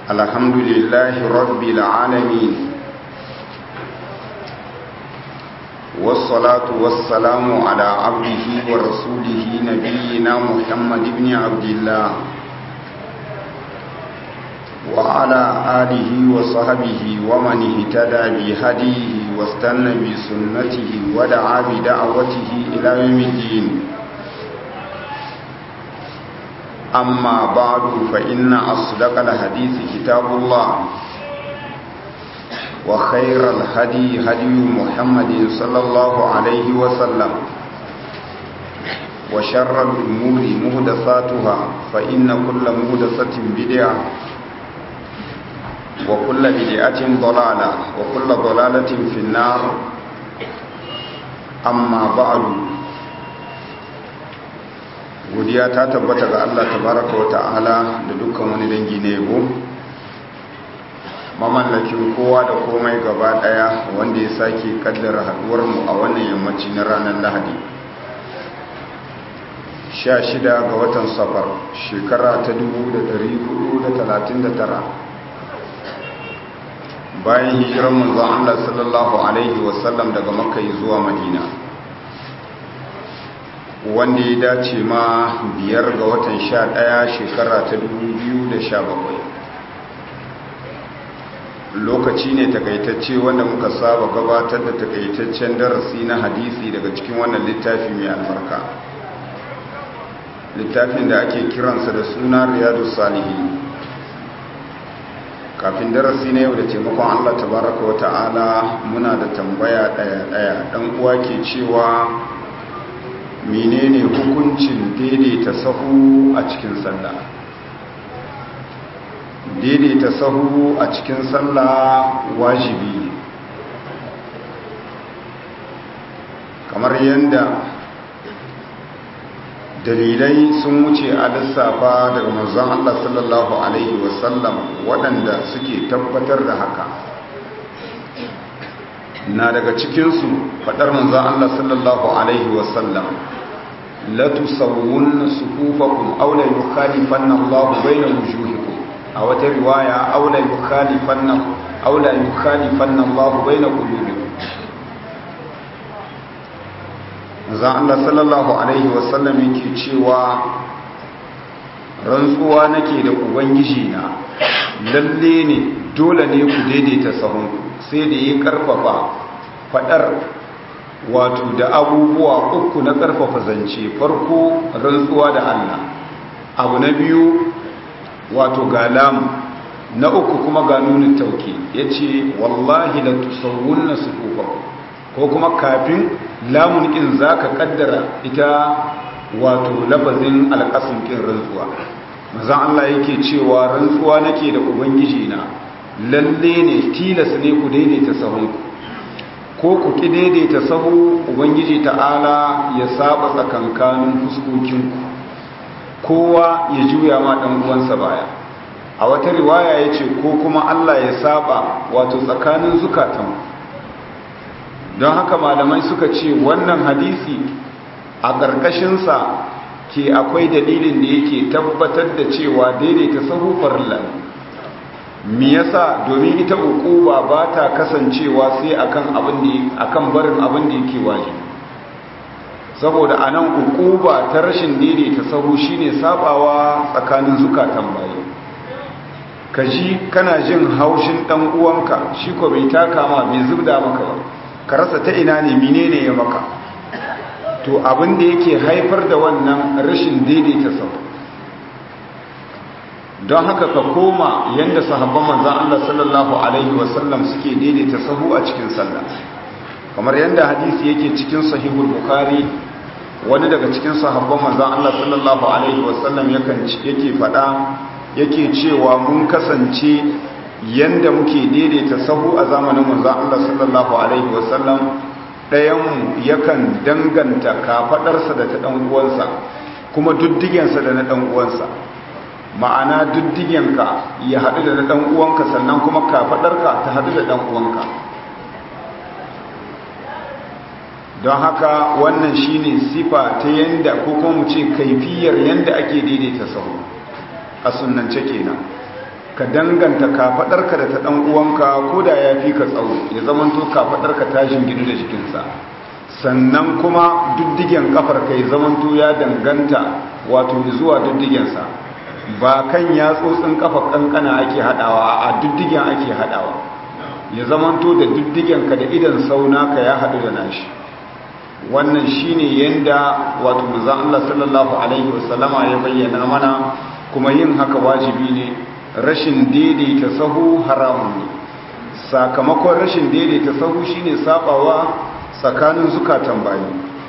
الحمد لله رب العالمين والصلاة والسلام على عبده ورسوله نبينا محمد بن عبد الله وعلى آله وصحبه ومن اهتدى بهديه واستنى بسنته ودعا بدعوته إلى يوم الدين أما بعد فإن أصدق الحديث كتاب الله وخير الهدي هدي محمد صلى الله عليه وسلم وشر الأمور مهدساتها فإن كل مهدسة بدعة وكل بدعة ضلالة وكل ضلالة في النار أما بعد godiya ta tabbata ga Allah tabaraka wa ta'ala da dukkan wani dangi na yabo mamallakin kowa da komai gaba daya wanda ya sake kaddara haduwar mu a wannan yammaci na ranar Lahadi 16 ga watan safar shekara ta 1439 bayan hijirar manzon Allah sallallahu alaihi wasallam daga Makka zuwa Madina wanda ya dace ma biyar ga watan sha ɗaya shekara ta bakwai. lokaci ne takaitacce wanda muka saba gabatar da takaitaccen darasi na hadisi daga cikin wannan littafi mai albarka littafin da ake kiransa da suna riyadu salihi kafin darasi na yau da taimakon allah tabaraka wa ta'ala muna da tambaya ɗaya-ɗaya ɗan uwa ke cewa menene hukuncin daidaita sahu a cikin sallah daidaita sahu a cikin sallah wajibi kamar yadda dalilai sun wuce a lissafa daga manzon Allah sallallahu alaihi wasallam waɗanda suke tabbatar da haka na daga cikinsu faɗar manzon Allah sallallahu alaihi wasallam la tusawwunna sufufakum aw la yukhalifanna Allah bayna wujuhikum a wata riwaya aw la yukhalifanna aw la yukhalifanna Allah bayna qulubikum manzon Allah sallallahu alaihi wasallam yake cewa rantsuwa nake da ubangiji na lalle ne dole ne ku daidaita sahunku sai da ya karfafa fadar wato da abubuwa uku na karfafa zance farko rantsuwa da Allah abu na biyu wato ga lamu na uku kuma ga nunin tauki yace wallahi la tusawwunna sufufakum ko kuma kafin lamun kin zaka kaddara ita wato lafazin alqasm kin rantsuwa manzon Allah yake cewa rantsuwa nake da ubangiji na lalle ne tilas ne ku daidaita sahunku ko ku ki daidaita sahu ubangiji ta'ala ya saba tsakankanin fuskokinku kowa ya juya ma dan uwansa baya a wata riwaya yace ko kuma Allah ya saba wato tsakanin zukatan don haka malamai suka ce wannan hadisi a ƙarƙashin sa ke akwai dalilin da yake tabbatar da cewa daidaita sahu farilla me yasa domin ita uquba ba ta kasancewa sai akan abin da akan barin abin da yake wajibi saboda anan uquba ta rashin daidaita sahu shine sabawa tsakanin zukatan bayi kaji kana jin haushin dan uwanka shi ko bai taka ma bai zubda maka ba ka rasa ta ina ne menene ya maka to abin da yake haifar da wannan rashin daidaita sahu don haka ka koma yadda sahabban manzan Allah sallallahu Alaihi wasallam suke daidaita sahu a cikin sallah kamar yadda hadisi yake cikin sahihul bukari wani daga cikin sahabban manzan Allah sallallahu Alaihi wasallam yake fada yake cewa mun kasance yadda muke daidaita sahu a zamanin manzan Allah sallallahu Alaihi wasallam ɗayanmu yakan danganta kafaɗarsa da ta ɗan'uwansa kuma duddigensa da na ɗan'uwansa ma'ana diddigenka ya haɗu da ɗan uwanka sannan kuma kafaɗarka ta haɗu da ɗan uwanka don haka wannan shine sifa ta yanda ko kuma mu ce kaifiyar yanda ake daidaita sahu a sunnance kenan ka danganta kafadarka da ta dan uwanka ko da ya fi ka tsawo ya zamanto kafadarka ta jinginu da jikinsa sannan kuma duddigen kafar ka ya zamanto ya danganta wato zuwa duddigensa ba kan yatsotsin kafa kankana ake hadawa a duddigen ake hadawa ya zamanto da duddigen ka da idan sauna ka ya hadu da nashi wannan shine yanda wato manzon Allah sallallahu alaihi wasallama ya bayyana mana kuma yin haka wajibi ne rashin daidaita sahu haramun ne sakamakon rashin daidaita sahu shine sabawa tsakanin zukatan bayi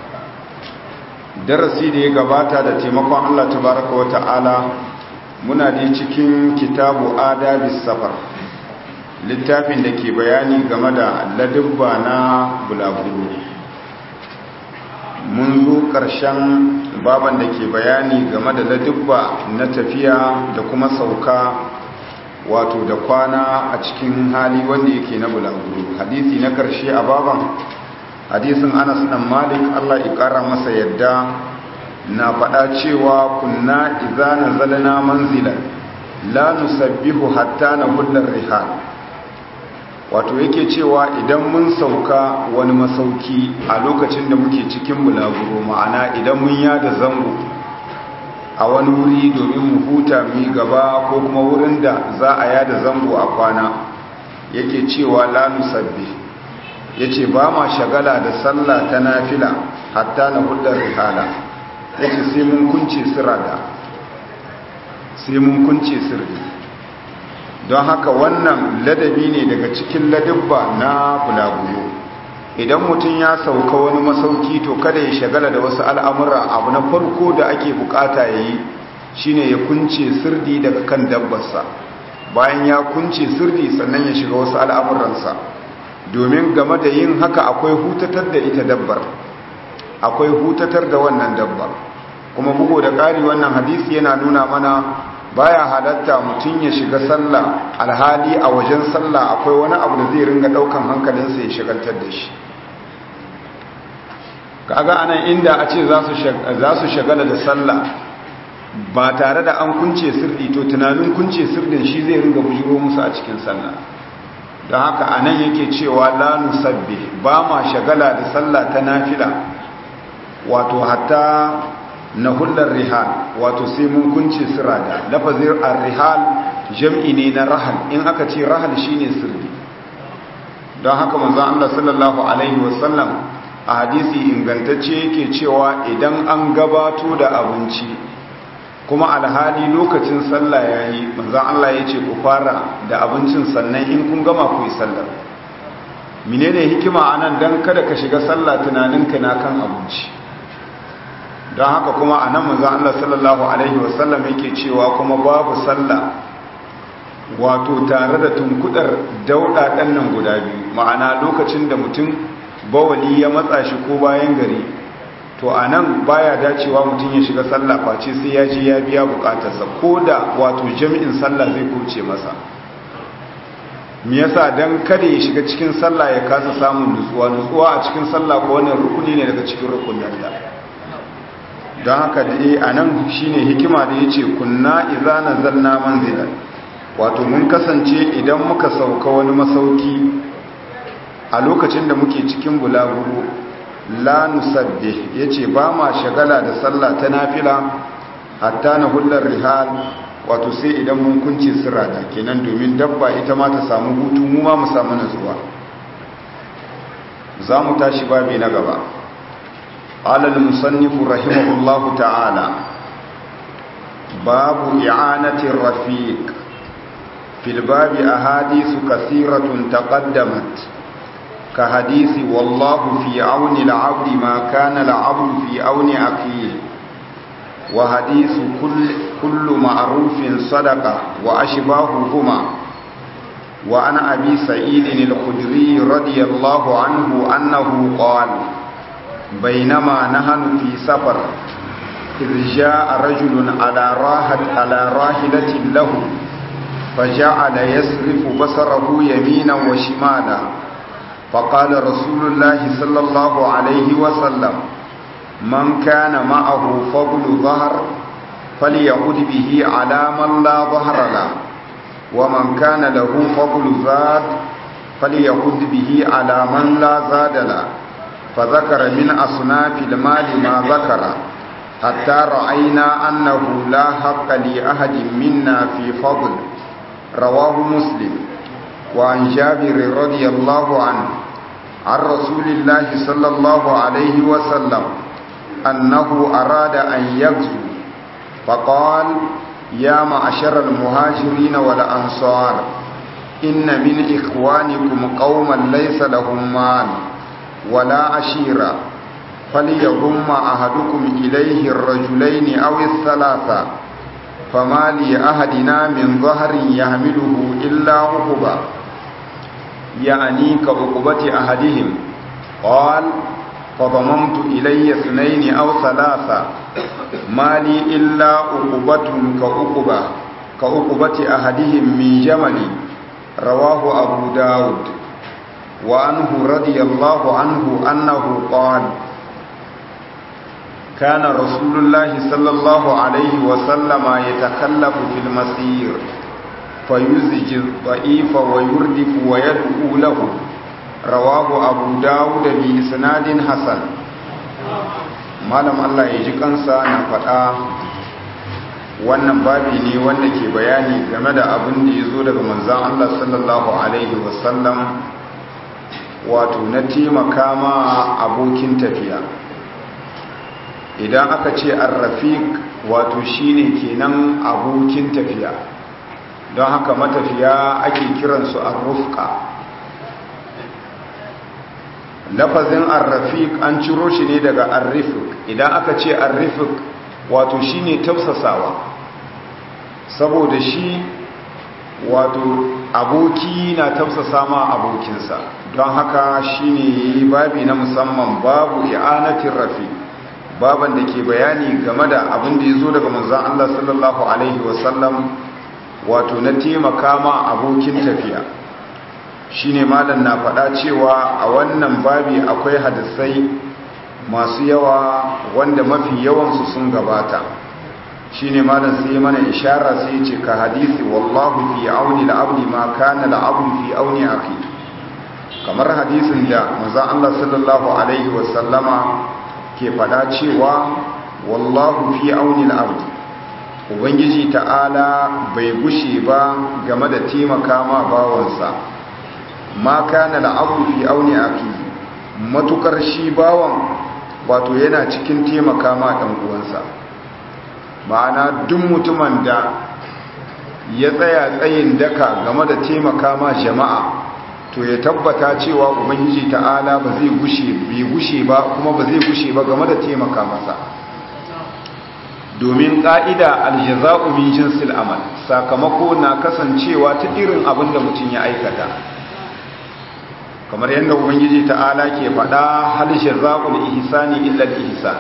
darasi da ya gabata da taimakon Allah tabaraka wa ta'ala muna da cikin kitabu adabis safar littafin da ke bayani game da ladubba na bulaguro mun zo ƙarshen baban da ke bayani game da ladubba na tafiya da kuma sauka wato da kwana a cikin hali wanda yake na bulaguro hadisi na ƙarshe a baban hadisin anas dan malik allah ya ƙara masa yadda na faɗa cewa kunna idza nazalna manzilan la nusabbihu hatta nahullar rihal wato yake cewa idan mun sauka wani masauki a lokacin da muke cikin bulaguro ma'ana idan mun yada zango a wani wuri domin mu huta mu gaba ko kuma wurin da za a yada zango a kwana yake cewa la nusabbi yace ba ma shagala da sallah ta nafila hatta na huddar rihala yace sai mun kunce sirada sai mun kunce sirri don haka wannan ladabi ne daga cikin ladabba na bulaguro idan mutum ya sauka wani masauki to kada ya shagala da wasu al'amura abu na farko da ake bukata ya yi shine ya kunce sirdi daga kan dabbarsa bayan ya kunce sirdi sannan ya shiga wasu al'amuransa domin game da yin haka akwai hutatar da ita dabbar akwai hutatar da wannan dabbar kuma bugu da ƙari wannan hadisi yana nuna mana baya halatta mutum ya shiga sallah alhali a wajen sallah akwai wani abu da zai ringa daukan hankalinsa ya shigaltar da shi kaga anan inda a ce za su shagala da sallah ba tare da an kunce sirri to tunanin kunce sirrin shi zai ringa bujiro musu a cikin sallah don haka anan yake cewa la nusabbi ba ma shagala da sallah ta nafila wato hatta na hullar rihal wato sai mun kunce sirada lafazin ar-rihal jam'i ne na rahal in aka ce rahal shine sirri don haka manzo Allah sallallahu alaihi wasallam a hadisi ingantacce yake cewa idan an gabato da abinci kuma alhali lokacin sallah yayi manzo Allah yace ku fara da abincin sannan in kun gama ku yi sallar menene hikima anan dan kada ka shiga sallah tunaninka na kan abinci don haka kuma a nan manzan Allah sallallahu Alaihi wasallam yake cewa kuma babu sallah wato tare da tunkudar dauɗaɗen nan guda biyu ma'ana lokacin da mutum bawali ya matsa shi ko bayan gari to a nan baya dacewa mutum ya shiga sallah face sai ya ji ya biya bukatarsa ko da wato jami'in sallah zai kuce masa me yasa dan kada ya shiga cikin sallah ya kasa samun nutsuwa nutsuwa a cikin sallah ko wannan rukuni ne daga cikin rukunin da don haka dai a nan shi ne hikima da ya ce kunna iza na zanna manzilan wato mun kasance idan muka sauka wani masauki a lokacin da muke cikin bulaguro la nusabbe ya ce ba ma shagala da sallah ta nafila hatta na hullar rihal wato sai idan mun kunce sirada kenan domin dabba ita ma ta samu hutu mu ma mu samu nutsuwa za mu tashi babi na gaba قال المصنف رحمه الله تعالى باب إعانة الرفيق في الباب أحاديث كثيرة تقدمت كحديث والله في عون العبد ما كان العبد في عون أخيه وحديث كل, كل معروف صدقة وأشباههما وعن أبي سعيد الخدري رضي الله عنه أنه قال بينما نحن في سفر إذ جاء رجل على راحة على راحلة له فجعل يسرف بصره يمينا وشمالا فقال رسول الله صلى الله عليه وسلم من كان معه فضل ظهر فليعد به على من لا ظهر له ومن كان له فضل زاد فليخذ به على من لا زاد له فذكر من أصناف المال ما ذكر حتى رأينا أنه لا حق لأحد منا في فضل رواه مسلم وعن جابر رضي الله عنه عن رسول الله صلى الله عليه وسلم أنه أراد أن يغزو فقال يا معشر المهاجرين والأنصار إن من إخوانكم قوما ليس لهم مال ولا عشيرة فليضم أحدكم إليه الرجلين أو الثلاثة فما لأحدنا من ظهر يحمله إلا عقبة يعني كعقبة أحدهم قال فضممت إلي اثنين أو ثلاثة ما لي إلا عقبة كعقبة كعقبة أحدهم من جمل رواه أبو داود وعنه رضي الله عنه أنه قال كان رسول الله صلى الله عليه وسلم يتخلف في المسير فيزج الضعيف ويردف ويدعو له رواه أبو داود بإسناد حسن malam Allah ya ji kansa na faɗa wannan babi ne wanda ke bayani game da abin da ya zo daga manzan Allah sallallahu Alaihi wasallam wato na taimaka ma abokin tafiya idan aka ce arrafik wato shine kenan abokin tafiya don haka matafiya ake kiransu arrufka lafazin arrafik an ciro shi ne daga arrifik idan aka ce arrifik wato shine tausasawa saboda shi wato aboki na tausasa ma abokinsa don haka shine babi na musamman babu i'anatin rafi baban da ke bayani game da abin da ya zo daga manzan Allah sallallahu Alaihi wasallam wato na taimaka ma abokin tafiya shine malam na faɗa cewa a wannan babi akwai hadisai masu yawa wanda mafi yawansu sun gabata shine malam sai mana ishara sai ce ka hadisi wallahu fi auni al-abdi ma kana al-abdu fi auni akhi kamar hadisin da manzon Allah sallallahu alaihi wasallama ke faɗa cewa wallahu fi auni al-abdi ubangiji ta'ala bai gushe ba game da taimaka ma bawansa ma kana al-abdu fi auni akhi matukar shi bawan wato yana cikin taimaka ma dan uwansa ma'ana duk mutumin da ya tsaya tsayin daka game da taimaka ma jama'a to ya tabbata cewa ubangiji ta'ala ba zai gushe bai gushe ba kuma ba zai gushe ba game da taimaka masa domin ƙa'ida aljaza'u min jinsil amal sakamako na kasancewa ta irin abin da mutum ya aikata kamar yadda ubangiji ta'ala ke faɗa hal jaza'ul ihsani illa al-ihsan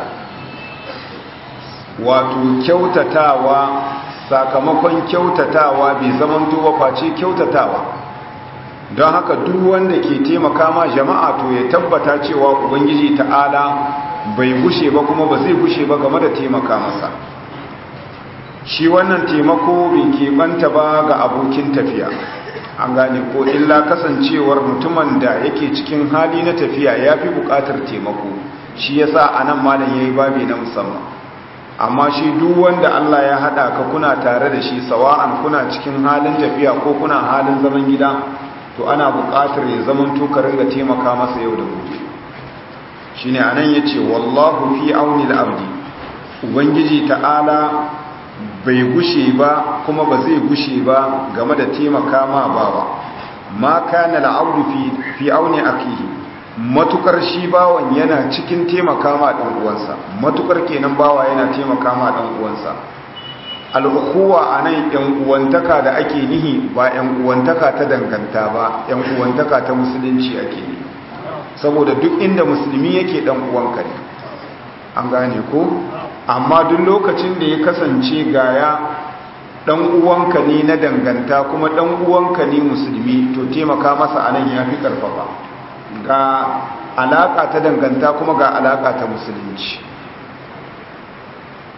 wato kyautatawa sakamakon kyautatawa bai zaman ba face kyautatawa don haka duk wanda ke taimaka ma jama'a to ya tabbata cewa ubangiji ta'ala bai gushe ba kuma ba zai gushe ba game da taimaka masa shi wannan taimako bai keɓanta ba ga abokin tafiya an gane ko illa kasancewar mutumin da yake cikin hali na tafiya ya fi buƙatar taimako shi yasa a nan malam ya yi babi na musamman amma shi duk wanda Allah ya hada ka kuna tare da shi sawa'an kuna cikin halin tafiya ko kuna halin zaman gida to ana buƙatar ya zaman to ka ringa taimaka masa yau da gobe shine anan yace wallahu fi auni al-abdi ubangiji ta'ala bai gushe ba kuma ba zai gushe ba game da taimaka ma bawa ma kana al-abdu fi fi auni akihi matukar shi bawan yana cikin taimaka ma ɗan uwansa matukar kenan bawa yana taimaka ma ɗan uwansa al'ukuwa a nan ‘yan uwantaka da ake nihi ba ‘yan uwantaka ta danganta ba ‘yan uwantaka ta musulunci ake nihi saboda duk inda musulmi yake ɗan uwanka ne an gane ko amma duk lokacin da ya kasance gaya ɗan uwanka ne na danganta kuma ɗan uwanka ne musulmi to taimaka masa a nan ya fi ƙarfafa ga alaƙa ta danganta kuma ga alaƙa ta musulunci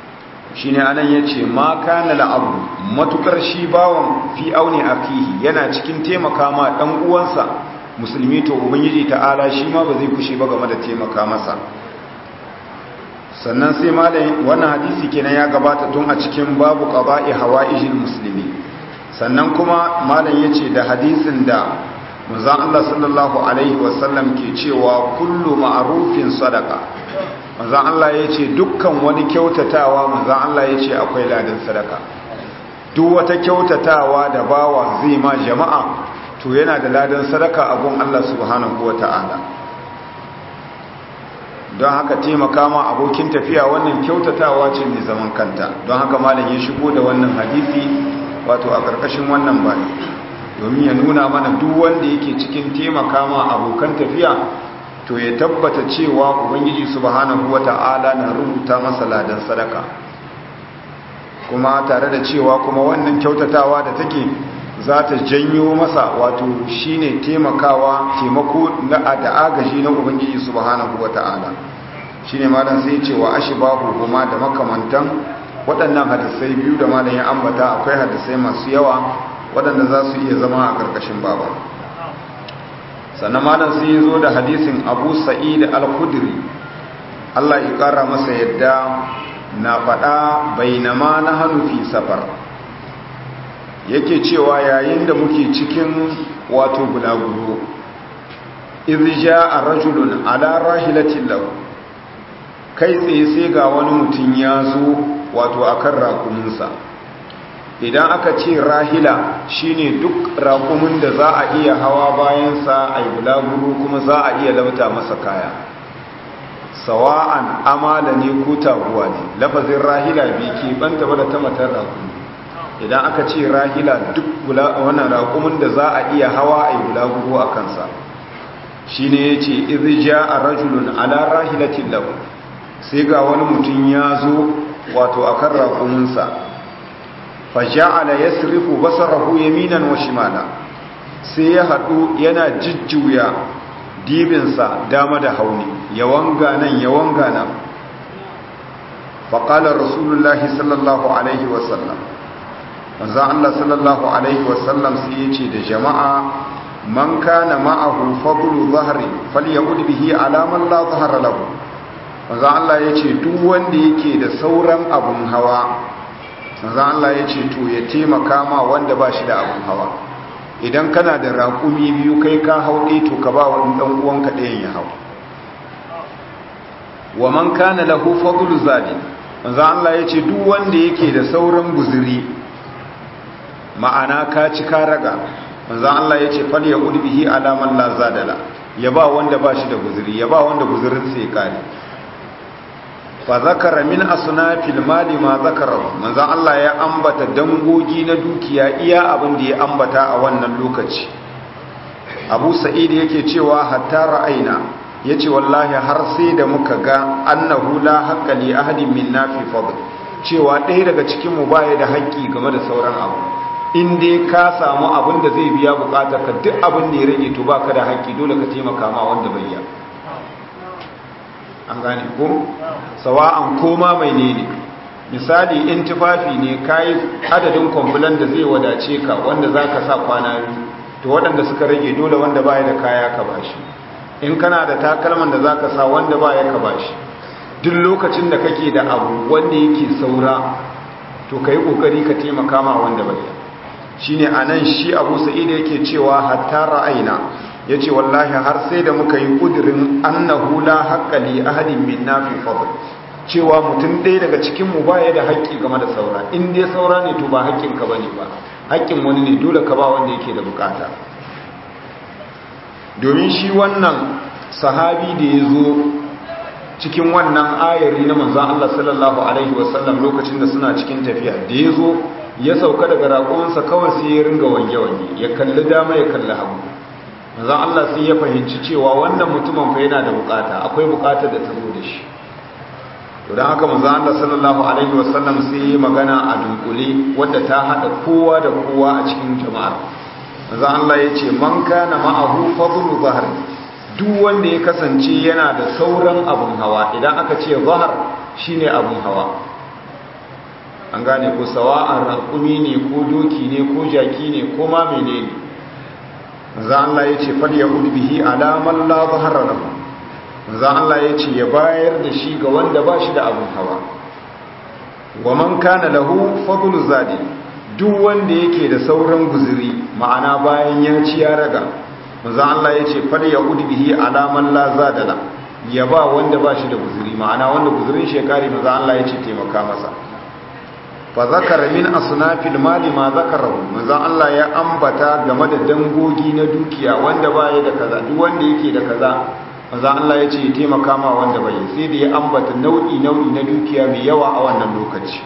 shine anan yace ma kana la'abu matukar shi bawon fi auni akihi yana cikin taimaka ma dan uwansa musulmi to ubangiji ta'ala shi ma ba zai kushe ba game da taimaka masa sannan sai malam wannan hadisi kenan ya gabata tun a cikin babu qada'i hawaijil muslimi sannan kuma malam yace da hadisin da manzon Allah sallallahu alaihi wasallam ke cewa kullu ma'rufin sadaqa manzan Allah ya ce dukkan wani kyautatawa manzan Allah ya ce akwai ladan sadaka duk wata kyautatawa da bawa zai ma jama'a to yana da ladan sadaka a gun Allah subhanahu wa ta'ala don haka taimaka ma abokin tafiya wannan kyautatawa ce mai zaman kanta don haka malam ya shigo da wannan hadisi wato a ƙarƙashin wannan bani domin ya nuna mana duk wanda yake cikin taimaka ma abokan tafiya to ya tabbata cewa ubangiji subhanahu wata'ala na rubuta masa ladan sadaka kuma tare da cewa kuma wannan kyautatawa da take za ta janyo masa wato shine taimakawa taimako na da agaji na ubangiji subhanahu wata'ala shine malam sai cewa ashbahu kuma da makamantan waɗannan hadisai biyu da malam ya ambata akwai hadisai masu yawa waɗanda za su iya zama a ƙarƙashin baba sannan malam sai ya zo da hadisin abu sa'id al-khudri Allah ya ƙara masa yadda na faɗa bainama na hannu fi safar yake cewa yayin da muke cikin wato bulaguro irja a rajulun ala rahilatin lahu kai tsaye sai ga wani mutum ya zo wato akan rakuminsa idan aka ce rahila shine duk rakumin da za a iya hawa bayansa a yi bulaguro kuma za a iya lauta masa kaya sawa'an amala ne ko taguwa ne lafazin rahila bai ke banta ba da ta matar rakumi idan aka ce rahila duk wannan rakumin da za a iya hawa a yi bulaguro a kansa shine ya ce irja a rajulun ala rahilatin lahu sai ga wani mutum ya zo wato akan rakuminsa faja'ala yasrifu basarahu yaminan wa shimala sai ya hadu yana jijjuya dibinsa dama da hauni ya wanga nan ya wanga nan faqala rasulullahi sallallahu alaihi wasallam manzo Allah sallallahu alaihi wasallam sai yace da jama'a man kana ma'ahu fadlu dhahri falyaqud bihi ala man la dhahra lahu manzo Allah yace duk wanda yake da sauran abun hawa manzo Allah ya ce to ya taimaka ma wanda ba shi da abun hawa idan kana da raƙumi biyu kai ka hau ɗaya to ka ba wani ɗan uwanka ɗayan ya hau wa man kana lahu fadlu zadi manzo Allah ya ce duk wanda yake da sauran guzuri ma'ana ka ci ka raga manzo Allah ya ce fal ya bihi ala man la zadala ya ba wanda ba shi da guzuri ya ba wanda guzurin sai kare fa zakara min asnafil mali ma zakara manzo Allah ya ambata dangogi na dukiya iya abin da ya ambata a wannan lokaci Abu Sa'id yake cewa hatta ra'aina yace wallahi har sai da muka ga annahu la haqqa li ahadin minna fi fadl cewa ɗaya daga cikin mu baya da haƙƙi game da sauran abu in dai ka samu abin da zai biya bukatar ka duk abin da ya rage to baka da haƙƙi dole ka taimaka ma wanda bai yi an gane ko sawa'an koma mai ne ne misali in tufafi ne kayi adadin kwambulan da zai wadace ka wanda za ka sa kwana biyu to waɗanda suka rage dole wanda baya da kaya ka bashi in kana da takalman da za ka sa wanda baya ka bashi duk lokacin da kake da abu wanda yake saura to ka yi ƙoƙari ka taimaka ma wanda bai shi ne a nan shi abu sa'ida yake cewa hatta ra'aina ya ce wallahi har sai da muka yi ƙudurin annahu la haƙƙali ahadin min nafi fadl cewa mutum ɗaya daga cikinmu ba ya da haƙƙi game da saura in dai saura ne to ba haƙƙinka ba ne ba haƙƙin wani ne dole ka ba wanda yake da bukata domin shi wannan sahabi da ya zo cikin wannan ayari na manzan Allah sallallahu Alaihi wasallam lokacin da suna cikin tafiya da ya zo ya sauka daga raƙonsa kawai sai ya ringa wange-wange ya kalli dama ya kalli hagu manzan Allah sai ya fahimci cewa wannan mutumin fa yana da bukata akwai bukatar da ta zo da shi don haka manzan Allah sallallahu Alaihi wasallam sai ya magana a dunkule wadda ta haɗa kowa da kowa a cikin jama'ar manzan Allah ya ce man kana ma'ahu fadlu zahari duk wanda ya kasance yana da sauran abun hawa idan aka ce zahar shine abun hawa an gane ko sawa'an raƙumi ne ko doki ne ko jaki ne ko ma menene manzo Allah ya ce fal yahud bihi alaman la zahara lahu manzo Allah ya ce ya bayar da shi ga wanda ba shi da abun hawa wa man kana lahu fadlu zadi duk wanda yake da sauran guzuri ma'ana bayan ya ci ya raga manzo Allah ya ce fal yahud bihi alaman la zadala ya ba wanda ba shi da guzuri ma'ana wanda guzurin shekari manzo Allah ya ce taimaka masa fa zakara min asnafil mali ma zakarahu manzo Allah ya ambata game da dangogi na dukiya wanda baya da kaza duk wanda yake da kaza manzo Allah ya ce taimaka ma wanda bai sai da ya ambata nau'i nau'i na dukiya mai yawa a wannan lokaci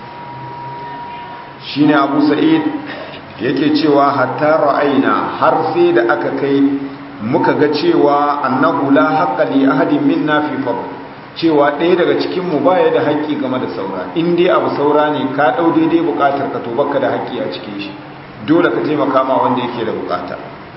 shine Abu Sa'id yake cewa hatta ra'ayna har sai da aka kai muka ga cewa annahu la haqqa li ahadin minna fi fadl cewa ɗaya daga cikinmu ba ya da haƙƙi game da saura in dai abu saura ne ka ɗau daidai buƙatar ka to baka da haƙƙi a cikin shi dole ka taimaka ma wanda yake da buƙata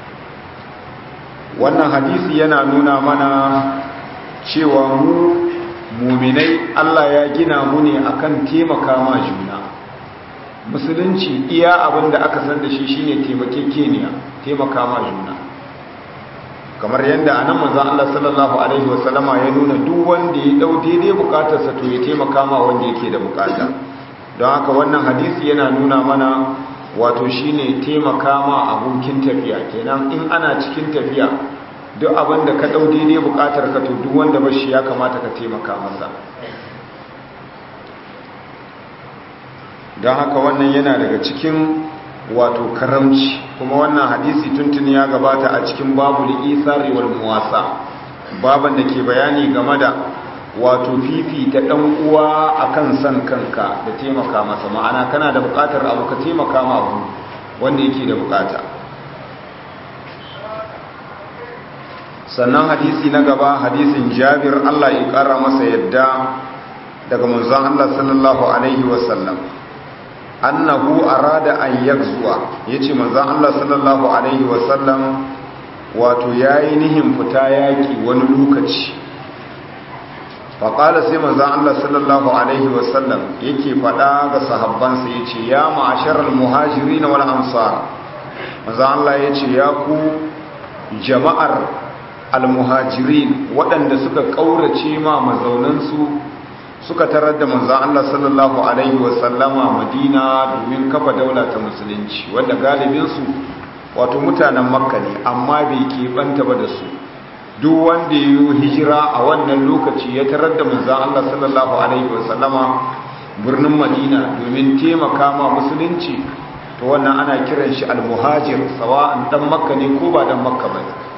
wannan hadisi yana nuna mana cewa mu muminai Allah ya gina mu ne akan taimaka ma juna musulunci iya abin da aka san da shi shine taimakekeniya taimaka ma juna kamar yadda anan manzon Allah sallallahu alaihi wasallama ya nuna duk wanda ya dau daidai bukatarsa to ya taimaka ma wanda yake da bukata don haka wannan hadisi yana nuna mana wato shine taimaka ma abokin tafiya kenan in ana cikin tafiya duk abin da ka dau daidai bukatar ka to duk wanda bashi ya kamata ka taimaka masa don haka wannan yana daga cikin wato karamci kuma wannan hadisi tuntun ya gabata a cikin babu isari wal muwasa baban da ke bayani game da wato fifi ta dan uwa akan san kanka da taimaka masa ma'ana kana da bukatar abu ka taimaka ma abu wanda yake da bukata sannan hadisi na gaba hadisin Jabir Allah ya kara masa yadda daga manzon Allah sallallahu alaihi wasallam annahu arada an yakzuwa yace manzon Allah sallallahu alaihi wasallam wato yayi nihin fita yaki wani lokaci fa qala sai manzon Allah sallallahu alaihi wasallam yake fada ga sahabbansa yace ya ma'asharal muhajirin wal ansar manzon Allah yace ya ku jama'ar al-muhajirin waɗanda suka kaurace ma mazaunansu suka tarar da manzan Allah sallallahu Alaihi wasallama madina domin kafa daula ta musulunci wanda galibinsu wato mutanen makka ne amma bai keɓanta ba da su duk wanda ya yi hijira a wannan lokaci ya tarar da manzan Allah sallallahu Alaihi wasallama birnin madina domin taimaka ma musulunci to wannan ana kiran shi almuhajir sawa'an dan makka ne ko ba dan makka ba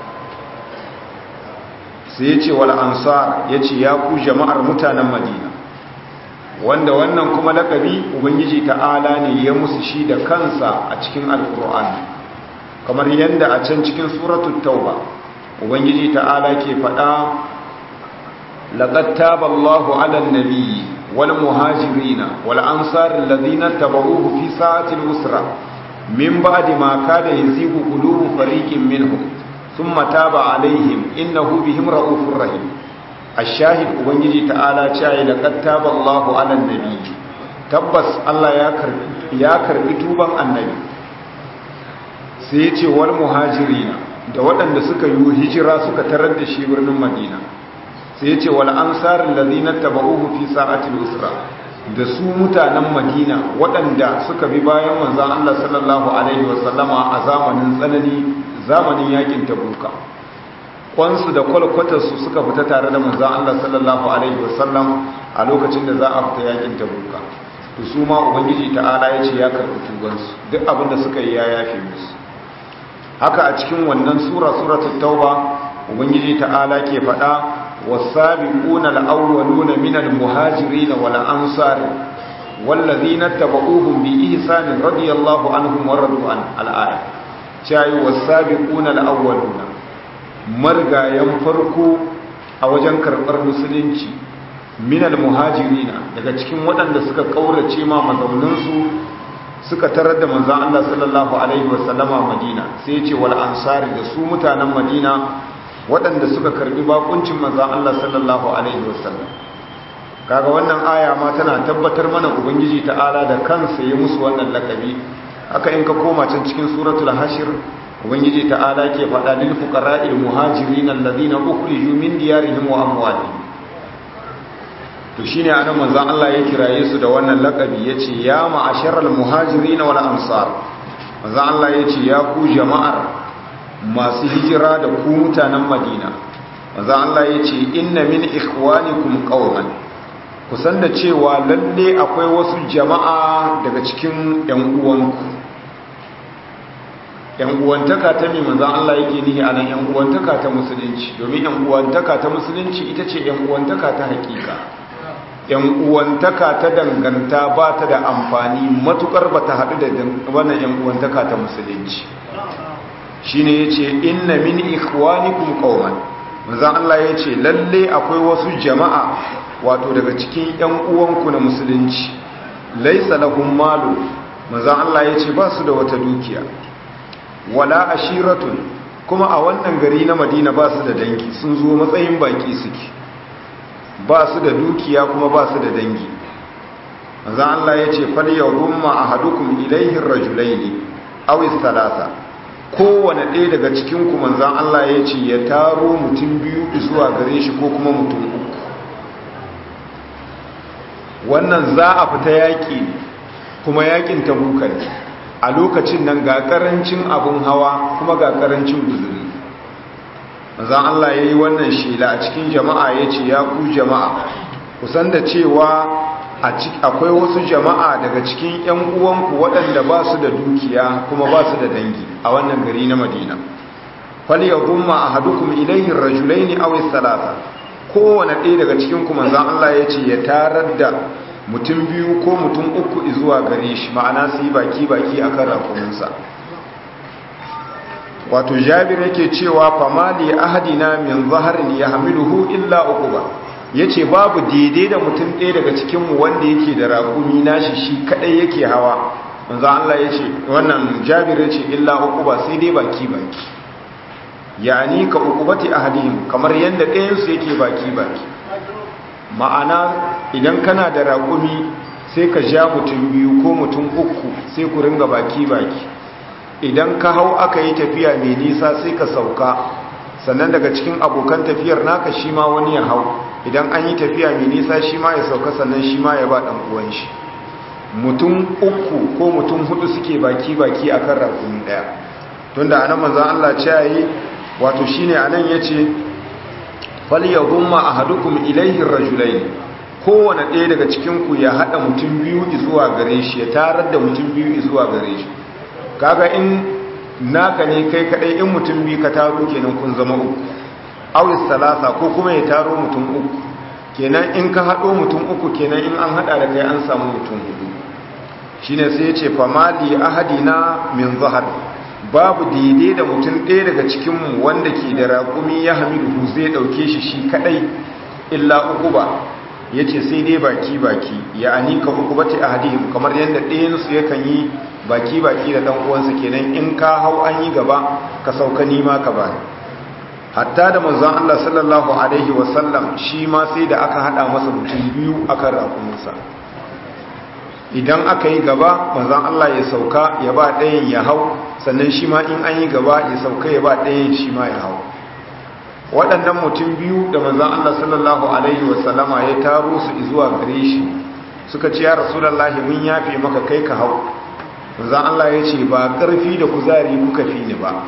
sai ya ce wal ansar ya ce ya ku jama'ar mutanen madina wanda wannan kuma lakabi ubangiji ta'ala ne ya musu shi da kansa a cikin alkur'ani kamar yadda a can cikin suratul tauba ubangiji ta'ala ke faɗa laqad taballahu 'alan nabiyyi wal muhajirina wal ansar alladhina tabauhu fi sa'atil usra min ba'di ma kada yazigu qulubu fariqin minhum thumma taba 'alayhim innahu bihim ra'ufur rahim ashahid ubangiji ta'ala cewa da kattaba Allahu ala nabi tabbas Allah ya karbi ya karbi tuban annabi sai ya ce wal muhajirina da waɗanda suka yi hijira suka tarar da shi birnin Madina sai ya ce wal ansar allazina tabauhu fi sa'atil usra da su mutanen Madina waɗanda suka bi bayan manzon Allah sallallahu alaihi wasallama a zamanin tsanani zamanin yakin tabuka kwansu da kwalkwatarsu suka fita tare da manzan Allah sallallahu Alaihi wasallam a lokacin da za a fita yakin tabuka to su ma ubangiji ta'ala ya ce ya karɓi tubansu duk abin da suka yi ya yafe musu haka a cikin wannan sura suratul tauba ubangiji ta'ala ke faɗa wasabiquna al-awwaluna minal muhajirin wal ansar wallazina tabauhum bi ihsan radiyallahu anhum wa radu an al-aya chayi wasabiquna al-awwaluna margayen farko a wajen karɓar musulunci minal muhajirina daga cikin waɗanda suka ƙaurace ma mazauninsu suka tarar da manzan Allah sallallahu Alaihi wasallama madina sai ce wal ansari da su mutanen madina waɗanda suka karɓi bakuncin manzan Allah sallallahu Alaihi wasallam kaga wannan aya ma tana tabbatar mana ubangiji ta'ala da kansa ya musu wannan lakabi haka in ka koma can cikin suratul hashir ubangiji ta'ala ke faɗa lil fuqara'il muhajirin alladhina ukhriju min diyarihim wa amwalihim to shine anan manzon Allah ya kiraye su da wannan lakabi yace ya ma'asharal muhajirin wal ansar manzon Allah yace ya ku jama'ar masu hijira da ku mutanen Madina manzon Allah yace inna min ikhwanikum qauman kusan da cewa lalle akwai wasu jama'a daga cikin yan uwanku yan uwantaka ta mai manzon Allah yake nihi anan yan uwantaka ta musulunci domin yan uwantaka ta musulunci ita ce yan uwantaka ta hakika yan uwantaka ta danganta ba ta da amfani matukar ba ta haɗu da wannan yan uwantaka ta musulunci shi ne ya ce inna min ikhwanikum qauman manzan Allah ya ce lalle akwai wasu jama'a wato daga cikin yan uwanku na musulunci laisa lahum malu manzan Allah ya ce ba su da wata dukiya wala ashiratun kuma a wannan gari na Madina ba su da dangi sun zo matsayin baki suke ba su da dukiya kuma ba su da dangi manzan Allah ya ce fal yawmma ahadukum ilayhi ar-rajulaini aw thalatha kowane ɗaya daga cikin ku manzan Allah ya ce ya taro mutum biyu zuwa gare shi ko kuma mutum uku wannan za a fita yaƙi kuma yaƙin tabuka ne a lokacin nan ga ƙarancin abin hawa kuma ga ƙarancin guzuri manzan Allah ya yi wannan shela a cikin jama'a ya ce ya ku jama'a kusan da cewa akwai wasu jama'a daga cikin 'yan uwanku waɗanda ba su da dukiya kuma ba su da dangi a wannan gari na madina falya gumma a hadukum ilayhin rajulaini aw salasa kowane ɗaya daga cikin ku manzan Allah ya ce ya tarar da mutum biyu ko mutum uku zuwa gare shi ma'ana su yi baki baki akan rakuminsa wato jabir yake cewa famali ahadina min zaharin ya hamiluhu illa uquba yace babu daidai da mutum ɗaya daga cikin mu wanda yake da raƙumi nashi shi kadai yake hawa manzo Allah yace wannan jabir yace illa uquba sai dai baki baki yani ka uqubati ahadihim kamar yanda ɗayan su yake baki baki ma'ana idan kana da raƙumi sai ka ja mutum biyu ko mutum uku sai ku ringa baki baki idan ka hau aka yi tafiya mai nisa sai ka sauka sannan daga cikin abokan tafiyar naka shi ma wani ya hau idan an yi tafiya mai nisa shi ma ya sauka sannan shi ma ya ba ɗan uwan shi mutum uku ko mutum hudu suke baki-baki a kan rakumi ɗaya tun da anan manzan Allah ce yi wato shi ne anan ya ce falya gumma a hadukum ilaihin rajulai kowane ɗaya daga cikinku ya haɗa mutum biyu zuwa gare shi ya tarar da mutum biyu zuwa gare shi kaga in naka ne kai kadai in mutum bi ka taro kenan kun zama uku awis salasa ko kuma ya taro mutum uku kenan in ka hado mutum uku kenan in an hada da kai an samu mutum hudu shine sai ya ce famali ahadina min zahar babu daidai da mutum ɗaya daga cikin mu wanda ke da raƙumi ya hamidu zai dauke shi shi kadai illa uku ba yace sai dai baki baki ya anika ukubati ahadihim kamar yadda ɗayan su yakan yi baki-baki da ɗan uwansa kenan in ka hau an yi gaba ka sauka nima ka bani hatta da manzon Allah sallallahu alaihi wasallam shi ma sai da aka hada masa mutum biyu akan rakuminsa idan aka yi gaba manzon Allah ya sauka ya ba ɗayan ya hau sannan shi ma in an yi gaba ya sauka ya ba ɗayan shi ma ya hau waɗannan mutum biyu da manzon Allah sallallahu alaihi wasallama ya taro su zuwa gare shi suka ce ya rasulullahi mun yafe maka kai ka hau manzan Allah ya ce ba ƙarfi da kuzari kuka fi ni ba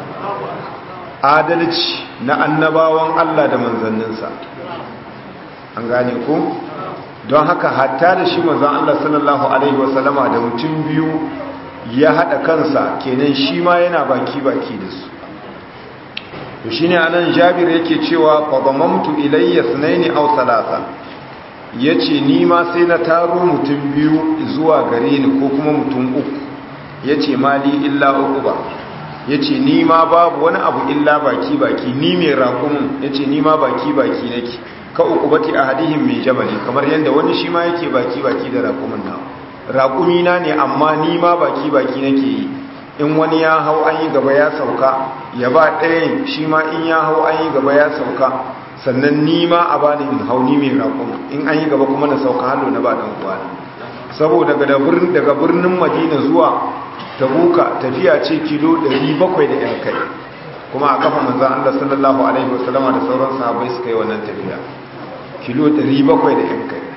adalci na annabawan Allah da manzanninsa an gane ku don haka hatta da shi manzan Allah sallallahu Alaihi wasallama da mutum biyu ya haɗa kansa kenan shi ma yana baki-baki da su to shi ne a nan jabir yake cewa kwabamamtu ilayya sunaini au salasa ya ce ni ma sai na taro mutum biyu zuwa gare ni ko kuma mutum uku ya ce mali illa uku ba ya ce ni ma babu wani abu illa baki-baki ni mai raƙumin ya ce ni ma baki-baki nake ka uku bati a hadihin mai jabali kamar yadda wani shi ma yake baki-baki da raƙumin na raƙumi na ne amma ni ma baki-baki nake yi in wani ya hau an yi gaba ya sauka ya ba ɗayan shi ma in ya hau an yi gaba ya sauka sannan ni ma a bani in hauni mai raƙuma in an yi gaba kuma na sauka hallo na ba dan uwana saboda daga birnin daga birnin Madina zuwa Tabuka tafiya ce kilo 700 da yan kai kuma a kafa manzon Allah sallallahu alaihi wasallama da sauran sahabbai suka yi wannan tafiya kilo 700 da yan kai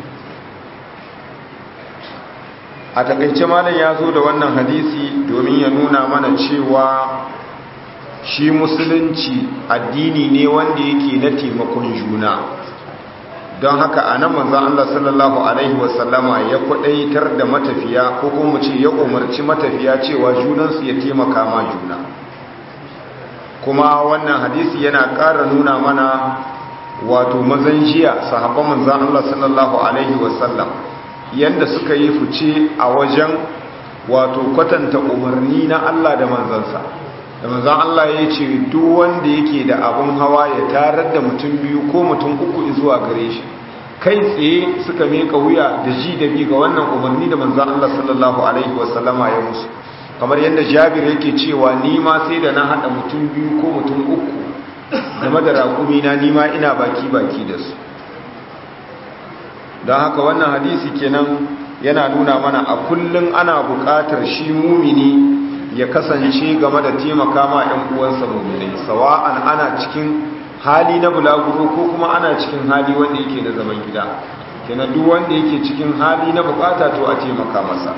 a takaice malam ya zo da wannan hadisi domin ya nuna mana cewa shi musulunci addini ne wanda yake na taimakon juna don haka a nan manzan Allah sallallahu Alaihi wasallama ya kwadaitar da matafiya ko kuma ce ya umarci matafiya cewa junansu ya taimaka ma juna kuma wannan hadisi yana ƙara nuna mana wato mazan jiya sahabban manzan Allah sallallahu Alaihi wasallam yadda suka yi fice a wajen wato kwatanta umarni na Allah da manzansa da manzan Allah ya ce duk wanda yake da abin hawa ya tarar da mutum biyu ko mutum uku zuwa gare shi kai tsaye suka meka wuya da ji da bi ga wannan umarni da manzan Allah sallallahu alaihi wasallama ya musu kamar yadda jabir yake cewa ni ma sai da na haɗa mutum biyu ko mutum uku game da raƙumi na ni ma ina baki baki da su don haka wannan hadisi kenan yana nuna mana a kullum ana buƙatar shi mumini ya kasance game da taimaka ma 'yan uwansa muminai sawa'an ana cikin hali na bulaguro ko kuma ana cikin hali wanda yake na zaman gida kenan duk wanda yake cikin hali na bukata to a taimaka masa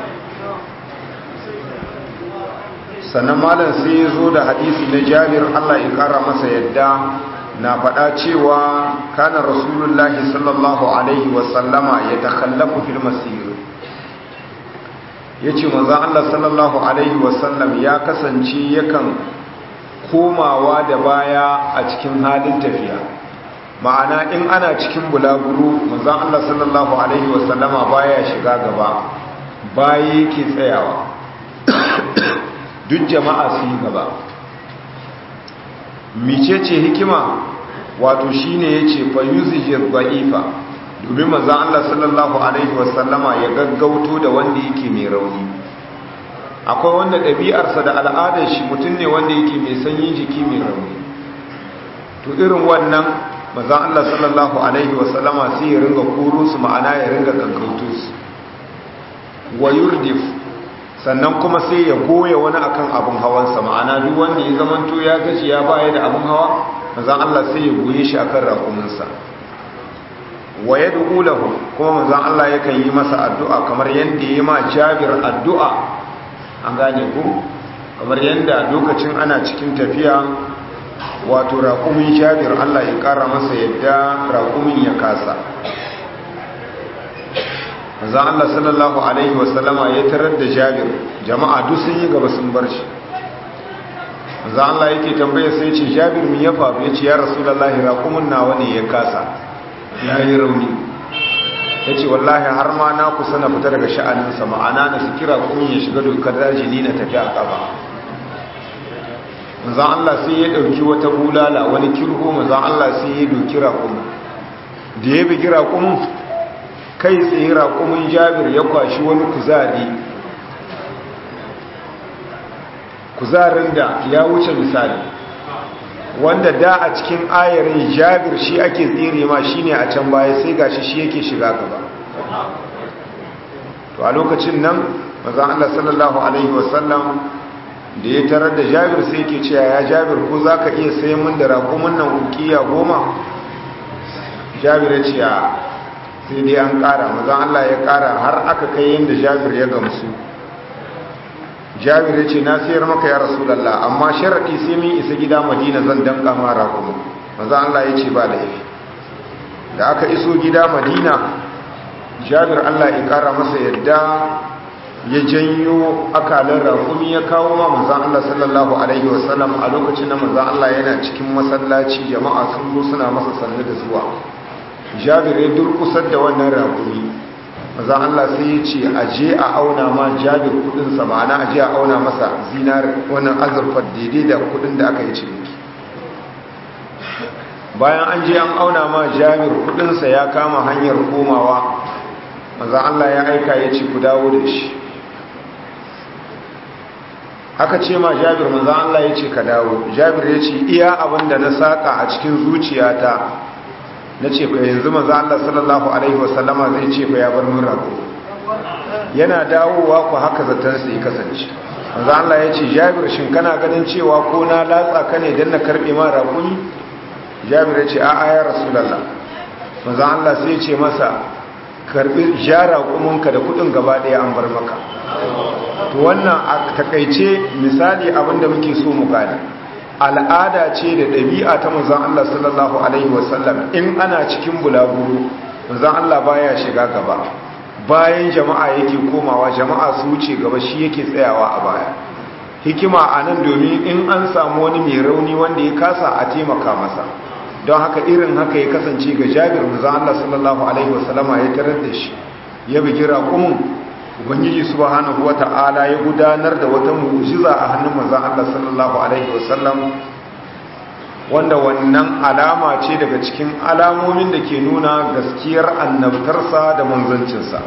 sannan malam sai ya zo da hadisi na jabir Allah ya kara masa yadda na faɗa cewa kana rasulullahi sallallahu alaihi wasallama ya takhallafu fil masir ya ce maza Allah sallallahu Alaihi wasallam ya kasance yakan komawa da baya a cikin halin tafiya ma'ana in ana cikin bulaguro maza Allah sallallahu Alaihi wasallama baya shiga gaba baya yake tsayawa duk jama'a su yi gaba micece hikima wato shine ya ce fayuzijir ba'ifa domin manzan Allah sallallahu Alaihi wasallama ya gaggauto da wanda yake mai rauni akwai wanda ɗabi'arsa da al'adar shi mutum ne wanda yake mai sanyin jiki mai rauni to irin wannan manzan Allah sallallahu Alaihi wasallama sai ya ringa koro su ma'ana ya ringa gaggauto su wa yurdif sannan kuma sai ya goya wani akan abin hawansa ma'ana duk wanda ya zamanto ya gaji ya baya da abin hawa manzan Allah sai ya goye shi akan rakuminsa wa ya lahu kuma manzon Allah yakan yi masa addu'a kamar yadda ya ma Jabir addu'a an gane ku kamar yadda lokacin ana cikin tafiya wato raƙumin Jabir Allah ya ƙara masa yadda raƙumin ya kasa manzon Allah sallallahu alaihi wasallama ya tarar da Jabir jama'a duk sun yi gaba sun bar shi manzon Allah yake tambaya sai ce Jabir me ya faru yace ya Rasulullahi raƙumin nawa ne ya kasa ya yi rauni ya ce wallahi har ma na kusa na fita daga sha'aninsa ma'ana na su kira kun ya shiga dokar daji ni na tafi a ƙaba manzan Allah sai ya ɗauki wata bulala wani kirho manzan Allah sai ya doki raƙumin da ya bigi raƙumin kai tsaye raƙumin jabir ya kwashi wani kuzari kuzarin da ya wuce misali wanda da a cikin ayarin jabir shi ake tsere ma shine a can baya sai gashi shi yake shiga gaba to a lokacin nan maza Allah sallallahu alaihi wasallam da ya tarar da jabir sai yake cewa ya jabir ko zaka iya sayan min da raƙumin nan ukiya goma jabir ya ce sai dai an ƙara maza Allah ya ƙara har aka kai yadda jabir ya gamsu jabir ya ce na sayar maka ya rasulallah amma sharaɗi sai min isa gida madina zan danka mara kuma maza Allah ya ce ba laifi da aka iso gida madina jabir Allah ya ƙara masa yadda ya janyo akalar rakumi ya kawo ma manzan Allah sallallahu alaihi wasallam a lokacin da manzan Allah yana cikin masallaci jama'a sun zo suna masa sannu da zuwa jabir ya durkusar da wannan rakumi maza Allah sai ya ce a je a auna ma jabir kudinsa ma'ana a je a auna masa zinar wannan azurfar daidai da kudin da aka yi ciniki bayan an je an auna ma jabir kudinsa ya kama hanyar komawa maza Allah ya aika ya ce ku dawo da shi aka ce ma jabir manzan Allah ya ce ka dawo jabir ya ce iya abin da na saƙa a cikin zuciyata na ce fa yanzu manzan Allah sallallahu alaihi wasallama zai ce fa ya bar min rago yana dawowa ku haka zaton sai kasance manzan Allah ya ce jabir shin kana ganin cewa ko na latsa ka ne don na karɓe ma raƙuni jabir ya ce a'a ya rasulallah manzan Allah sai ce masa karɓi jara kuminka da kuɗin gaba ɗaya an bar maka to wannan a takaice misali abinda muke so mu gane al'ada ce da ɗabi'a ta manzon Allah sallallahu alaihi wasallam in ana cikin bulaguro manzon Allah baya shiga gaba bayan jama'a yake komawa jama'a su wuce gaba shi yake tsayawa a baya hikima a nan domin in an samu wani mai rauni wanda ya kasa a taimaka masa don haka irin haka ya kasance ga jabir manzon Allah sallallahu alaihi wasallama ya tarar da shi ya bugi raƙumin ubangiji subhanahu wata'ala ya gudanar da wata mu'jiza a hannun manzon Allah sallallahu alaihi wasallam wanda wannan alama ce daga cikin alamomin da ke nuna gaskiyar annabtarsa da manzancinsa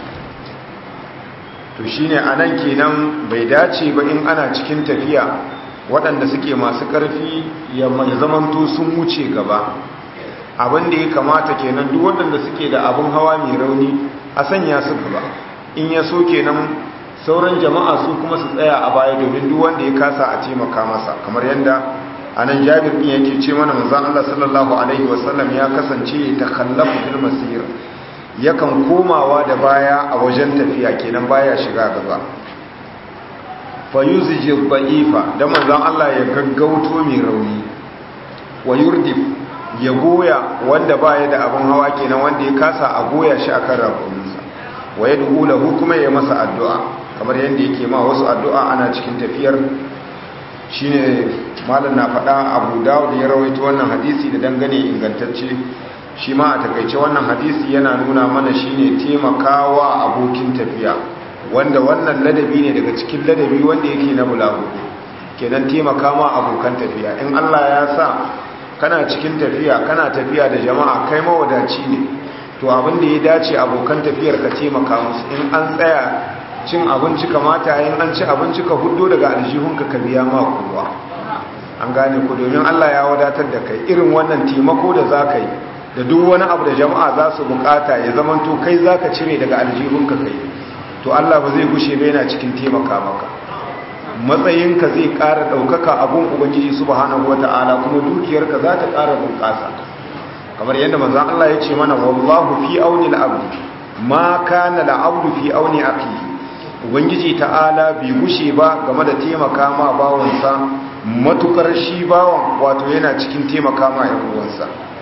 to shine anan kenan bai dace ba in ana cikin tafiya waɗanda suke masu ƙarfi ya zamanto sun wuce gaba abin da ya kamata kenan duk waɗanda suke da abin hawa mai rauni a sanya su gaba in ya so kenan sauran jama'a su kuma su tsaya a baya domin duk wanda ya kasa a taimaka masa kamar yadda anan jabir din yake ce mana manzon Allah sallallahu alaihi wasallam ya kasance ta khallafu fil masir yakan komawa da baya a wajen tafiya kenan baya shiga gaba fa yuzji dha'ifa da manzon Allah ya gaggauto mai rauni wa yurdif ya goya wanda baya da abin hawa kenan wanda ya kasa a goya shi akan rakuminsa wa ya duhu lahu kuma ya masa addu'a kamar yadda yake ma wasu addu'a ana cikin tafiyar shine malam na faɗa abu dawud ya rawaito wannan hadisi da dangane ingantacce shi ma a takaice wannan hadisi yana nuna mana shine taimakawa abokin tafiya wanda wannan ladabi ne daga cikin ladabi wanda yake na bulagu kenan taimaka ma abokan tafiya in Allah ya sa kana cikin tafiya kana tafiya da jama'a kai mawadaci ne to abin da ya dace abokan tafiyar ka taimaka musu in an tsaya cin abinci kamata yin an ci abinci ka hudo daga aljihunka ka biya ma kowa an gane ku domin Allah ya wadatar da kai irin wannan taimako da za ka yi da duk wani abu da jama'a za su bukata ya zamanto kai za ka cire daga aljihunka kai to Allah ba zai gushe ba yana cikin taimaka maka matsayinka zai ƙara ɗaukaka abun ubangiji subhanahu wata'ala kuma dukiyarka za ta ƙara bunƙasa kamar yadda manzan Allah ya ce mana wallahu fi auni al'abdi ma kana al'abdu fi auni akhihi ubangiji ta'ala bai gushe ba game da taimaka ma bawansa matukar shi bawan wato yana cikin taimaka ma yawansa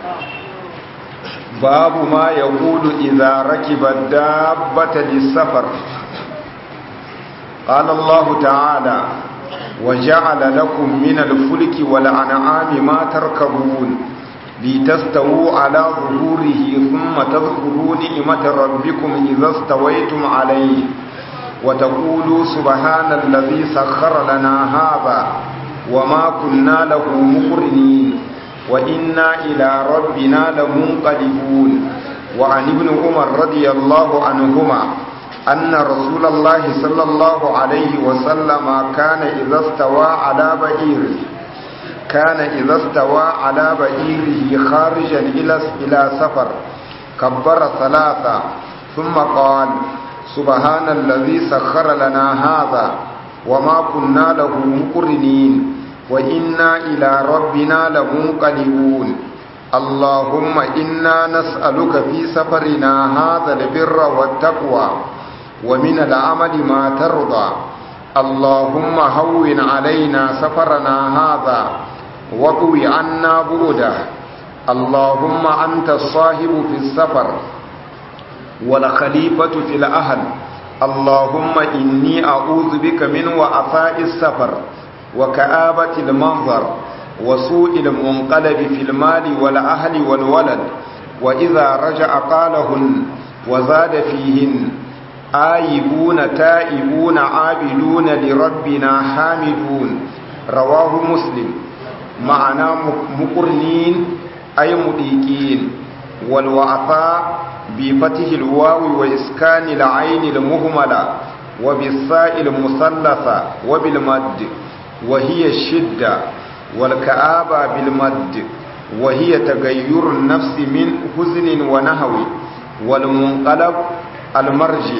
babu ma ya kudu idza rakiba dabbata lisafar qala Allah ta'ala وجعل لكم من الفلك والأنعام ما تركبون لتستووا على ظهوره ثم تذكروا نعمة ربكم إذا استويتم عليه وتقولوا سبحان الذي سخر لنا هذا وما كنا له مقرنين وإنا إلى ربنا لمنقلبون وعن ابن عمر رضي الله عنهما أن رسول الله صلى الله عليه وسلم كان إذا استوى على بعيره كان إذا استوى على بعيره خارجا إلى إلى سفر كبر ثلاثة ثم قال سبحان الذي سخر لنا هذا وما كنا له مقرنين وإنا إلى ربنا لمنقلبون اللهم إنا نسألك في سفرنا هذا البر والتقوى ومن العمل ما ترضى اللهم هون علينا سفرنا هذا واطوي عنا بؤده اللهم أنت الصاحب في السفر والخليفة في الأهل اللهم إني أعوذ بك من وعفاء السفر وكآبة المنظر وسوء المنقلب في المال والأهل والولد وإذا رجع قالهن وزاد فيهن آيبون تائبون عابدون لربنا حامدون رواه مسلم معنى مقرنين أي مديكين والوعفاء بفتح الواو وإسكان العين المهملة وبالساء المثلثة وبالمد وهي الشدة والكآبة بالمد وهي تغير النفس من حزن ونهو والمنقلب المرجع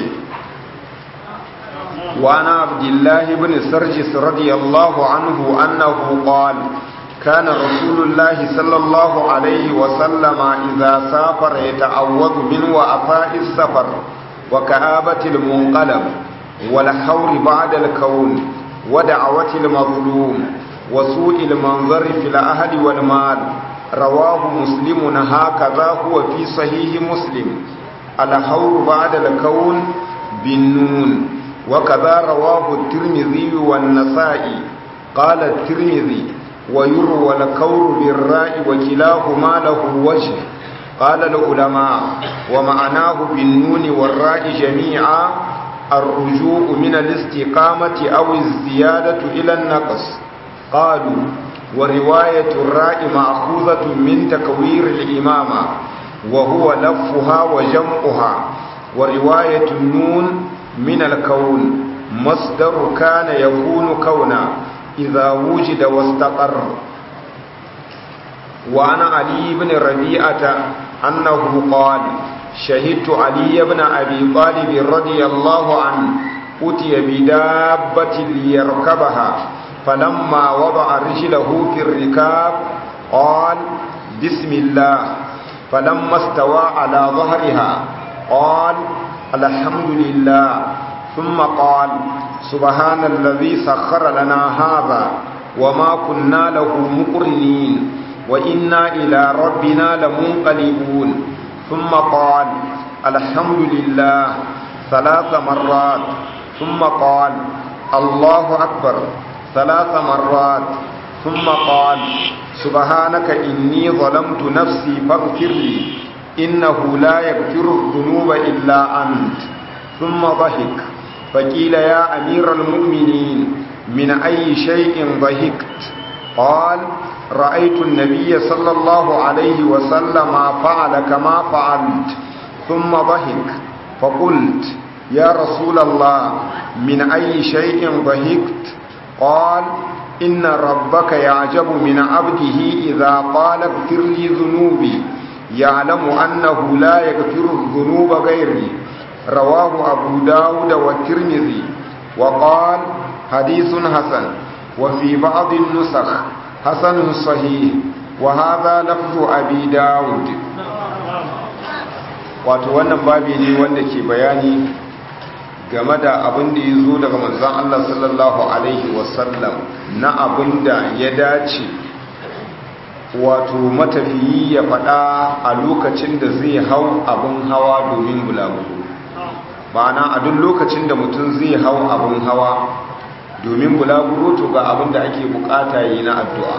وعن عبد الله بن سرجس رضي الله عنه أنه قال كان رسول الله صلى الله عليه وسلم إذا سافر يتعوذ من وأفاء السفر وكآبة المنقلب والحور بعد الكون ودعوة المظلوم وسوء المنظر في الأهل والمال رواه مسلم هكذا هو في صحيح مسلم الحور بعد الكون بالنون وكذا رواه الترمذي والنسائي قال الترمذي ويروى الكور بالراء وكلاهما له وجه قال العلماء ومعناه بالنون والراء جميعا الرجوع من الاستقامة أو الزيادة إلى النقص قالوا ورواية الراء مأخوذة من تكوير الإمامة وهو لفها وجمعها ورواية النون من الكون مصدر كان يكون كونا إذا وجد واستقر وعن علي بن ربيعة أنه قال شهدت علي بن أبي طالب رضي الله عنه أتي بدابة ليركبها فلما وضع رجله في الركاب قال بسم الله فلما استوى على ظهرها قال الحمد لله ثم قال سبحان الذي سخر لنا هذا وما كنا له مقرنين وإنا إلى ربنا لمنقلبون ثم قال الحمد لله ثلاث مرات ثم قال الله أكبر ثلاث مرات ثم قال سبحانك إني ظلمت نفسي فاغفر لي إنه لا يغفر الذنوب إلا أنت ثم ضحك فقيل يا أمير المؤمنين من أي شيء ضحكت قال رأيت النبي صلى الله عليه وسلم فعل كما فعلت ثم ضحك فقلت يا رسول الله من أي شيء ضحكت قال إن ربك يعجب من عبده إذا قال اغفر لي ذنوبي يعلم أنه لا يغفر الذنوب غيري رواه أبو داود والترمذي وقال حديث حسن وفي بعض النسخ حسن صحيح وهذا لفظ أبي داود wato wannan babi ne wanda ke bayani game da abin da ya zo daga manzan Allah sallallahu Alaihi wasallam na abin da ya dace wato matafiyi ya faɗa a lokacin da zai hau abin hawa domin bulaguro ma'ana a duk lokacin da mutum zai hau abin hawa domin bulaguro to ga abin da ake bukata yi na addu'a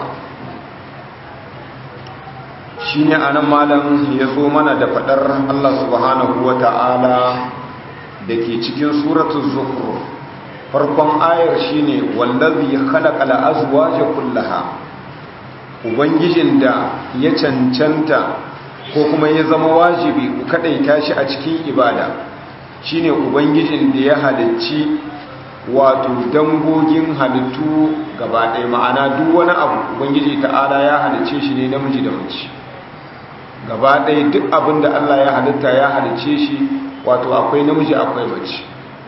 shi ne a nan malam ya zo mana da faɗar Allah subhanahu wa ta'ala da ke cikin suratun zuhru farkon ayar shi ne wallazi khalaqa al-azwaja kullaha ubangijin da ya cancanta ko kuma ya zama wajibi ku kadaita shi a cikin ibada shine ubangijin da ya halicci wato dangogin halittu gaba ɗaya ma'ana duk wani abu ubangiji ta'ala ya halicce shi ne namiji da mace gaba ɗaya duk abin da Allah ya halitta ya halicce shi wato akwai namiji akwai mace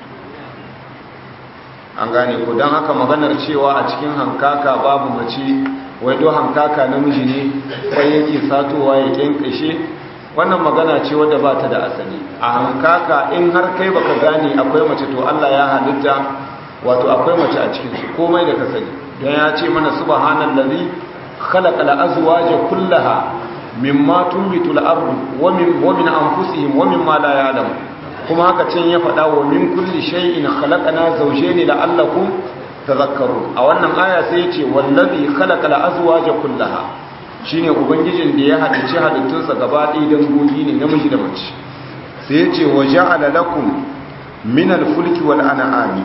an gane ko don haka maganar cewa a cikin hankaka babu mace wai do hankaka namiji ne kwai yake satowa ya kyankashe wannan magana ce wadda ba ta da asali a hankaka in har kai baka gane akwai mace to Allah ya halitta wato akwai mace a cikin su komai da ka sani don ya ce mana subhanallazi khalaqa al-azwaja kullaha mimma tunbitu al-ardu wa min wa min anfusihim wa mimma la ya'lamun kuma haka can ya faɗa wa min kulli shay'in khalaqana zawjayn la'allakum tadhakkarun a wannan aya sai yace wallazi khalaqa al-azwaja kullaha shine ubangijin da ya halice halittunsa gaba ɗaya dangogi ne namiji da mace sai yace wa ja'ala lakum min al-fulki wal an'ami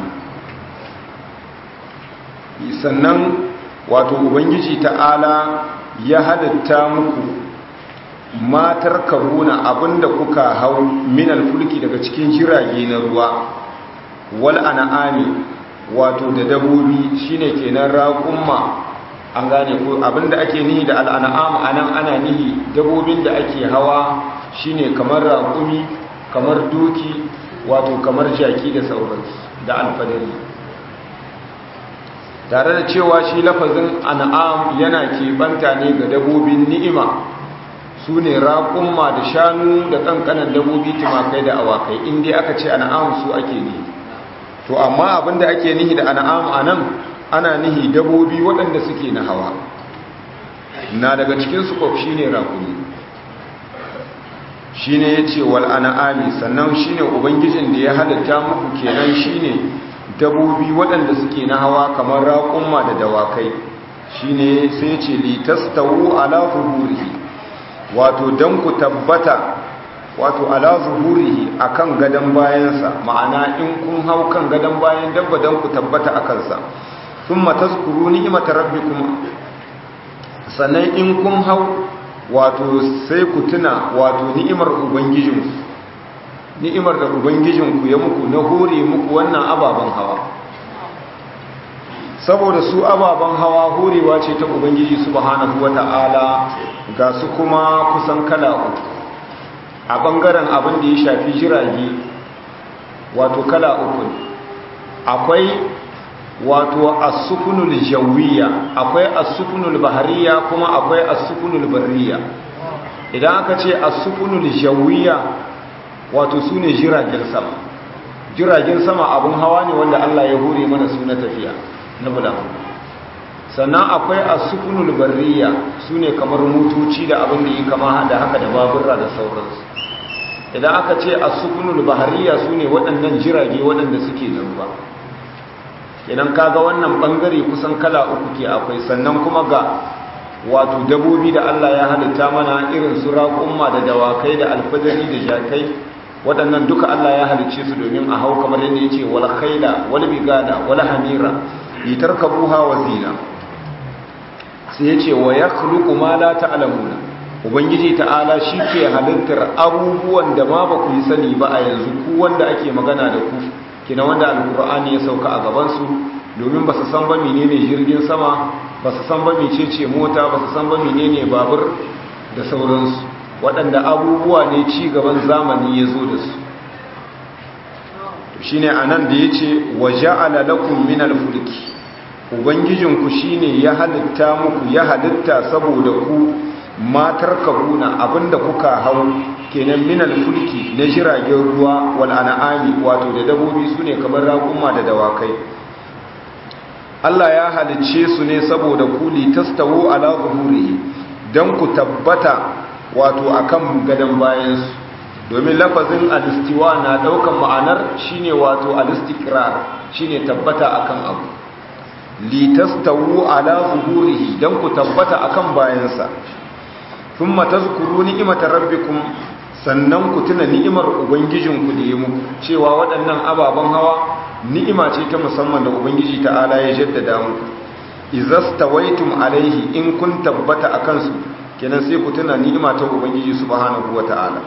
sannan wato ubangiji ta'ala ya halitta muku matar karuna abinda kuka hau minal fulki daga cikin jirage na ruwa wal an'ami wato da dabobi shine kenan raqumma an gane ko abinda ake nihi da al an'am anan ana nihi dabobin da ake hawa shine kamar raqumi kamar doki wato kamar jaki da sauransu da alfadari tare da cewa shi lafazin an'am yana keɓanta ne ga dabobin ni'ima su ne raƙumma da shanu da ƙanƙanan dabobi tumakai da awakai inda aka ce an'am su ake nihi to amma abinda ake nihi da an'am a nan ana nihi dabobi waɗanda suke na hawa na daga cikin su kwaf shi ne raƙumi shi ne ya ce wal an'ami sannan shi ne ubangijin da ya halitta muku kenan shi ne dabobi waɗanda suke na hawa kamar raƙumma da dawakai shi ne sai ce litastawu ala zuhurihi wato don ku tabbata wato ala zuhurihi akan gadon bayansa ma'ana in kun hau kan gadon bayan dabba don ku tabbata a kansa sun mataskuru ni'imata rabbikum sannan in kun hau wato sai ku tuna wato ni'imar ubangijinku ni'imar da ubangijinku ya muku na hore muku wannan ababen hawa saboda su ababen hawa horewa ce ta ubangiji subhanahu wata'ala ga su kuma kusan kala uku a bangaren abin da ya shafi jirage wato kala uku akwai wato as-sukunul jawiyya akwai as-sukunul bahariya kuma akwai as-sukunul barriya idan aka ce as-sukunul jawiyya wato su ne jiragen sama jiragen sama abin hawa ne wanda Allah ya hore mana su na tafiya na bulamu sannan akwai asukunul barriya su ne kamar motoci da abin da yi kama da haka da baburra da sauransu idan aka ce asukunul bahariya su ne waɗannan jirage waɗanda suke da ruwa idan kaga wannan ɓangare kusan kala uku ke akwai sannan kuma ga wato dabobi da Allah ya halitta mana irin su raƙumma da dawakai da alfadari da jakai waɗannan duka Allah ya halicce su domin a hau kamar yadda ya ce wal khaila wal bigada wal hamira litarkabuha wa zina sai ya ce wa yakhluqu ma la ta'lamuna ubangiji ta'ala shi ke halittar abubuwan da ma ba ku yi sani ba a yanzu ku wanda ake magana da ku kina wanda alqur'ani ya sauka a gaban su domin ba su san ba menene jirgin sama ba su san ba mecece mota ba su san ba menene babur da sauransu waɗanda abubuwa ne ci gaban zamani ya zo da su shi ne a nan da ya ce wa ja'ala lakum min alfulki ubangijinku shi ne ya halitta muku ya halitta saboda ku matar kabuna abinda kuka hau kenan min alfulki na jiragen ruwa wal an'ami wato da dabobi su ne kamar raƙuma da dawakai Allah ya halicce su ne saboda ku litastawu ala zuhurihi dan ku tabbata wato akan gadan bayansu domin lafazin alistiwa na daukan ma'anar shine wato alistikrar shine tabbata akan abu litastawu ala zuhurihi dan ku tabbata akan bayansa thumma tazkuru ni'matar rabbikum sannan ku tuna ni'imar ubangijinku da ya muku cewa waɗannan ababen hawa ni'ima ce ta musamman da ubangiji ta'ala ya jaddada muku izastawaitum alaihi in kun tabbata akan su kenan sai ku tuna ni'ima ta ubangiji subhanahu wata'ala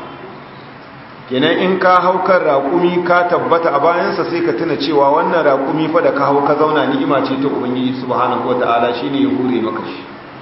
kenan in ka hau kan raƙumi ka tabbata a bayansa sai ka tuna cewa wannan raƙumi fa da ka hau ka zauna ni'ima ce ta ubangiji subhanahu wata'ala shine ya hure maka shi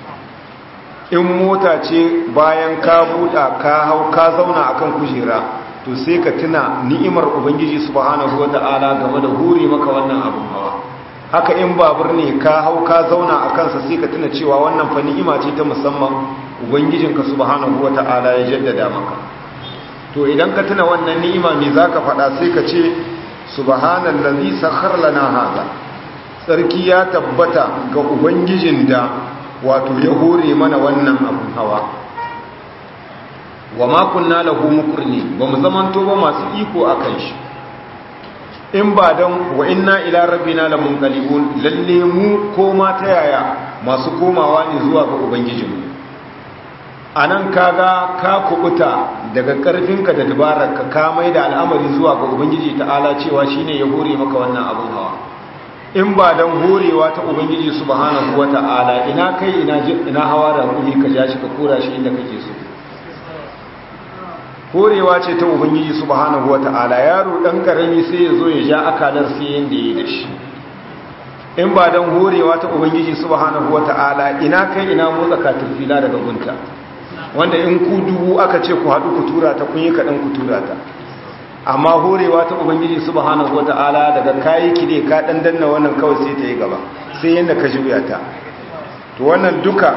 in mota ce bayan ka buɗa ka hau ka zauna akan kujera to sai ka tuna ni'imar ubangiji subhanahu wata'ala game da hure maka wannan abun hawa haka in babur ne ka hau ka zauna a kansa sai ka tuna cewa wannan fa ni'ima ce ta musamman ubangijinka subhanahu wata'ala ya jaddada maka to idan ka tuna wannan ni'ima me zaka faɗa sai ka ce subhanallazi sakhkhara lana hada sarki ya tabbata ga ubangijin da wato ya hore mana wannan abun hawa wa ma kunna lahu muqrini bamu zamanto ba masu iko akan shi in ba don wa inna ila rabbina lamunqalibun lalle mu koma ta yaya masu komawa ne zuwa ga ubangijinmu anan kaga ka kubuta daga karfinka da dabararka ka mai da al'amari zuwa ga ubangiji ta'ala cewa shine ya hore maka wannan abun hawa in ba don horewa ta ubangiji subhanahu wata'ala ina kai ina ina hawa da kuli ka ja shi ka kora shi inda kake so horewa ce ta ubangiji subhanahu wata'ala yaro dan karami sai ya zo ya ja akalar sai yanda yi da shi in ba dan horewa ta ubangiji subhanahu wata'ala ina kai ina motsa katirfila daga gunta wanda in ku dubu aka ce ku haɗu ku tura ta kun yi kaɗan ku tura ta amma horewa ta ubangiji subhanahu wata'ala daga kayi kide ka ɗan danna wannan kawai sai ta yi gaba sai yadda ka juya ta to wannan duka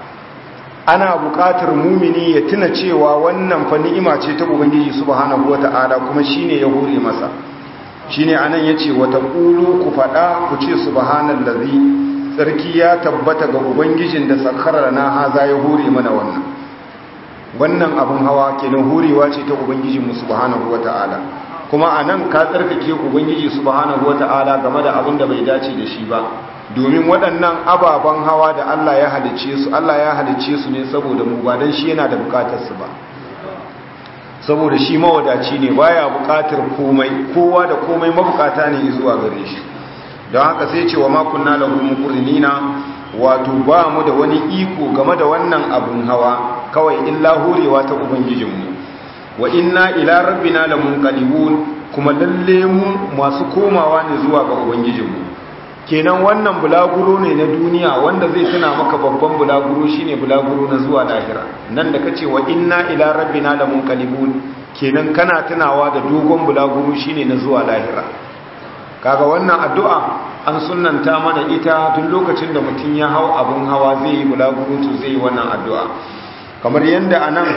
ana buƙatar mumini ya tuna cewa wannan fa ni'ima ce ta ubangiji subhanahu wata'ala kuma shine ya hore masa shine anan yace wata qulu ku fada ku ce subhanallazi sarki ya tabbata ga ubangijin da sakkara na haza ya hore mana wannan wannan abun hawa kenan horewa ce ta ubangijin mu subhanahu wata'ala kuma anan ka tsarkake ubangiji subhanahu wata'ala game da abin da bai dace da shi ba domin waɗannan ababen hawa da Allah ya halicce su Allah ya halicce su ne saboda mu ba dan shi yana da bukatar su ba saboda shi mawadaci ne baya bukatar komai kowa da komai mabukata ne zuwa gare shi don haka sai ce wa makunna lahu muqrinina wato ba mu da wani iko game da wannan abun hawa kawai illa horewa ta ubangijinmu wa inna ila rabbina lamunqalibun kuma lalle mu masu komawa ne zuwa ga ubangijinmu kenan wannan bulaguro ne na duniya wanda zai tuna maka babban bulaguro shine bulaguro na zuwa lahira nan da kace wa inna ila rabbina lamunqalibun kenan kana tunawa da dogon bulaguro shine na zuwa lahira kaga wannan addu'a an sunnanta mana ita tun lokacin da mutum ya hau abun hawa zai yi bulaguro to zai yi wannan addu'a kamar yadda anan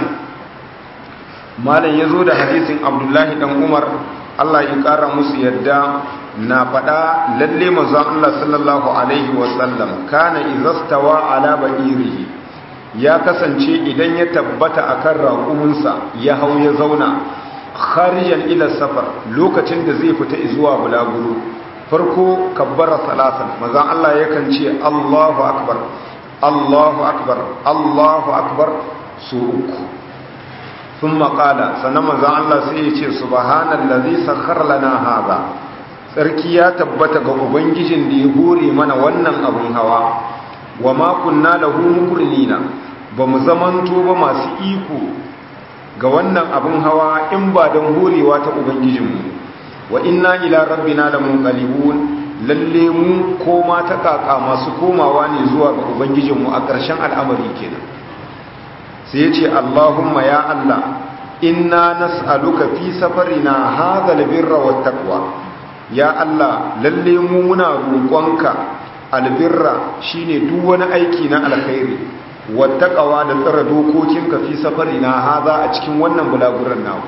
malam ya zo da hadisin abdullahi dan umar Allah ya ƙara musu yadda na faɗa lalle manzon Allah sallallahu alaihi wasallam kana izastawa ala ba'irihi ya kasance idan ya tabbata akan raƙuminsa ya hau ya zauna kharijan ila safar lokacin da zai fita zuwa bulaguro farko kabbara salatan manzon Allah yakan ce Allahu akbar Allahu akbar Allahu akbar su uku ثم قال sannan manzon Allah sai ya ce subhanallazi sakhkhara lana hadha sarki ya tabbata ga ubangijin da ya hore mana wannan abun hawa wa ma kunna lahu muqrinina bamu zamanto ba masu iko ga wannan abun hawa in ba dan horewa ta ubangijinmu wa inna ila rabbina lamunqalibun lalle mu koma ta kaka masu komawa ne zuwa ga ubangijinmu a ƙarshen al'amari kenan sai ya ce Allahumma ya Allah inna nas'aluka fi safarina hadha albirra wattaqwa ya Allah lalle mu muna roƙonka albirra shine duk wani aiki na alkhairi wattaqwa da tsara dokokinka fi safarina hadha a cikin wannan bulaguran nawa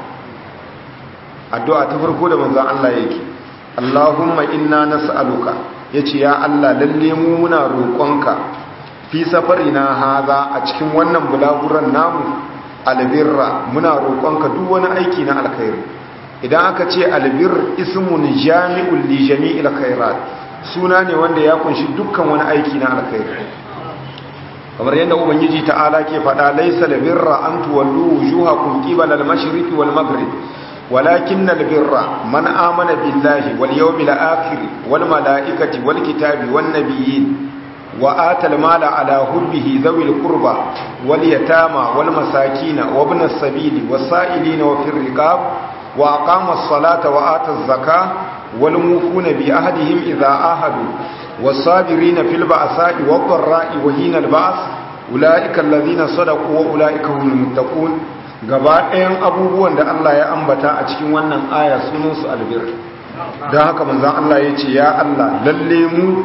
addu'a ta farko da manzon Allah yake Allahumma inna nas'aluka yace ya Allah lalle mu muna roƙonka fi safarina haza a cikin wannan bulaguran namu albirra muna roƙonka duk wani aiki na alkhairi idan aka ce albir ismun jami'ul li jami'il khairat suna ne wanda ya kunshi dukkan wani aiki na alkhairi kamar yadda ubangiji ta'ala ke faɗa laysa albirra an tuwallu wujuhakum qibala al-mashriqi wal maghrib ولكن البر من آمن بالله واليوم الآخر والملائكة والكتاب والنبيين وآتى المال على حبه ذوي القربى واليتامى والمساكين وابن السبيل والسائلين وفي الرقاب وأقام الصلاة وآتى الزكاة والموفون بأهدهم إذا آهدوا والصابرين في البأساء والضراء وهين البأس أولئك الذين صدقوا وأولئك هم المتقون gaba ɗayan abubuwan da Allah ya ambata a cikin wannan aya sunansu albir don haka manzan Allah ya ce ya Allah lalle mu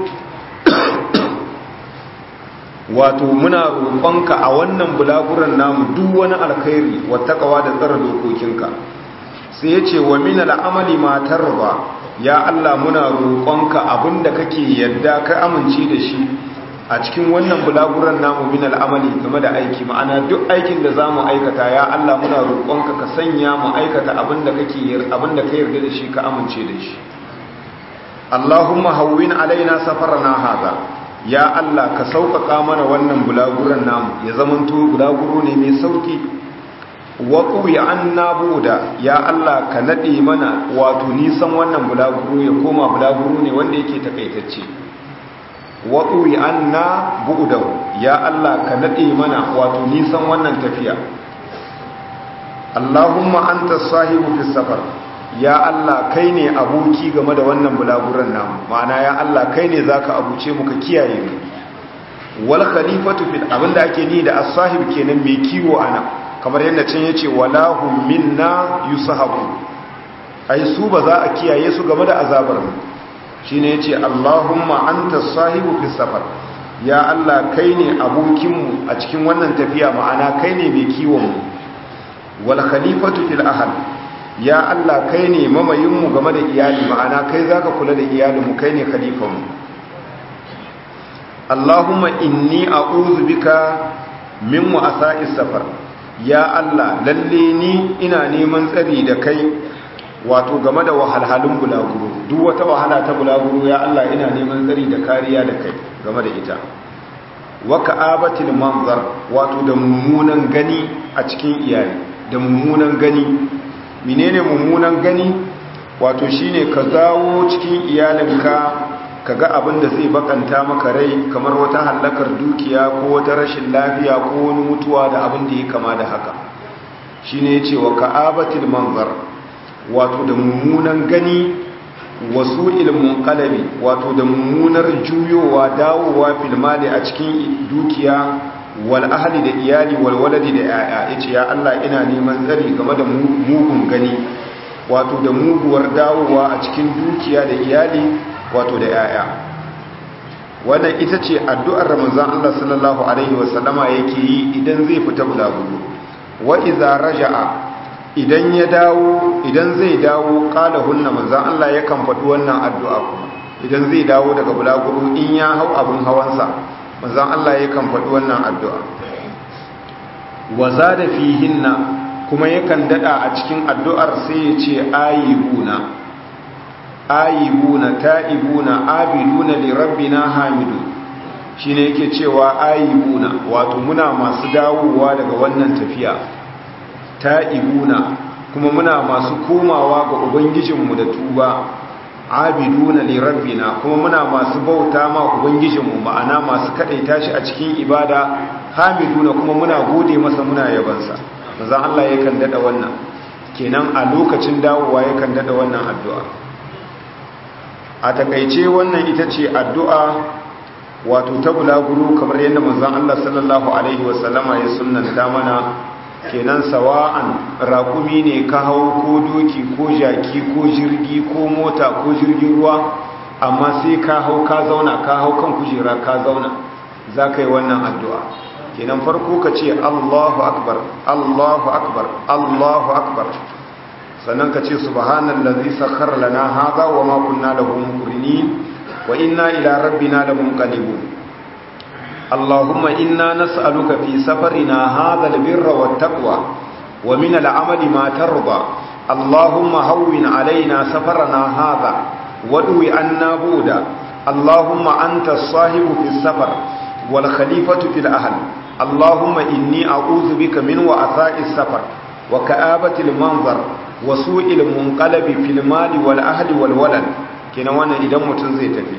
wato muna roƙonka a wannan bulaguran namu duk wani alkhairi wattaqwa da tsara dokokinka sai yace wa min al'amali ma tarba ya Allah muna roƙonka abinda kake yadda ka amince da shi a cikin wannan bulaguran namu min al'amali game da aiki ma'ana duk aikin da zamu aikata ya Allah muna roƙonka ka sanya mu aikata abinda kake abinda ka yarda da shi ka amince da shi Allahumma hawwin alaina safarana hadha ya Allah ka sauƙaƙa mana wannan bulaguran namu ya zamanto bulaguro ne mai sauƙi waƙu ya an buda ya Allah ka naɗe mana wato nisan wannan bulaguro ya koma bulaguro ne wanda yake takaitacce waƙu ya an na buda ya Allah ka naɗe mana wato nisan wannan tafiya Allahumma anta sahibu fi safar ya Allah kai ne aboki game da wannan bulaguran namu ma'ana ya Allah kai ne zaka abuce mu ka kiyaye mu wal khalifatu fil abinda ake ni da as-sahib kenan mai kiwo ana kamar yadda can yace wala hum minna yusahabu ai su ba za a kiyaye su game da azabar mu shine yace Allahumma anta sahibu fi safar ya Allah kai ne abokin mu a cikin wannan tafiya ma'ana kai ne mai kiwon mu wal khalifatu fil ahl ya Allah kai ne mamayin mu game da iyali ma'ana kai zaka kula da iyalin mu kai ne khalifan mu Allahumma inni a'udhu bika min wa'asa'is safar ya Allah lalle ni ina neman tsari da kai wato game da wahalhalun bulaguro duk wata wahala ta bulaguro ya Allah ina neman tsari da kariya da kai game da ita wa ka'abatil manzar wato da mummunan gani a cikin iyali da mummunan gani menene mummunan gani wato shine ka zawo cikin iyalinka kaga abin da zai bakanta maka rai kamar wata hallakar dukiya ko wata rashin lafiya ko wani mutuwa da abin da ya kama da haka shine yace wa ka'abatil manzar wato da mummunan gani wasu ilmin kalabi wato da mummunar juyowa dawowa filmali a cikin dukiya wal ahli da iyali wal waladi da yaya yace ya Allah ina neman tsari game da mugun gani wato da muguwar dawowa a cikin dukiya da iyali wato da yaya wannan ita ce addu'ar Ramazan Allah sallallahu alaihi wasallama yake yi idan zai fita bulaguro wa idza raja'a idan ya dawo idan zai dawo kala hunna manzan Allah yakan faɗi wannan addu'a kuma idan zai dawo daga bulaguro in ya hau abin hawansa manzan Allah yakan faɗi wannan addu'a wa zada fihinna kuma yakan dada a cikin addu'ar sai ya ce ayibuna ayibuna ta'ibuna abiduna li rabbina hamidu shine yake cewa ayibuna wato muna masu dawowa daga wannan tafiya ta'ibuna kuma muna masu komawa ga ubangijinmu da tuba abiduna li rabbina kuma muna masu bauta ma ubangijinmu ma'ana masu kadaita shi a cikin ibada hamiduna kuma muna gode masa muna yabansa manzon Allah yakan dada wannan kenan a lokacin dawowa yakan dada wannan addu'a a takaice wannan ita ce addu'a wato ta bulaguro kamar yadda manzon Allah sallallahu alaihi wasallama ya sunnanta mana kenan sawa'an rakumi ne ka hau ko doki ko jaki ko jirgi ko mota ko jirgin ruwa amma sai ka hau ka zauna ka hau kan kujera ka zauna za ka yi wannan addu'a kenan farko ka ce allahu akbar allahu akbar allahu akbar sannan ka ce subhanallazi sakhkhara lana hadha wa ma kunna lahu muqrinin wa inna ila rabbina lamunqalibun اللهم إنا نسألك في سفرنا هذا البر والتقوى ومن العمل ما ترضى اللهم هون علينا سفرنا هذا ودوي عنا بودا اللهم أنت الصاحب في السفر والخليفة في الأهل اللهم إني أعوذ بك من وعثاء السفر وكآبة المنظر وسوء المنقلب في المال والأهل والولد كنوانا إذا متنزيت فيه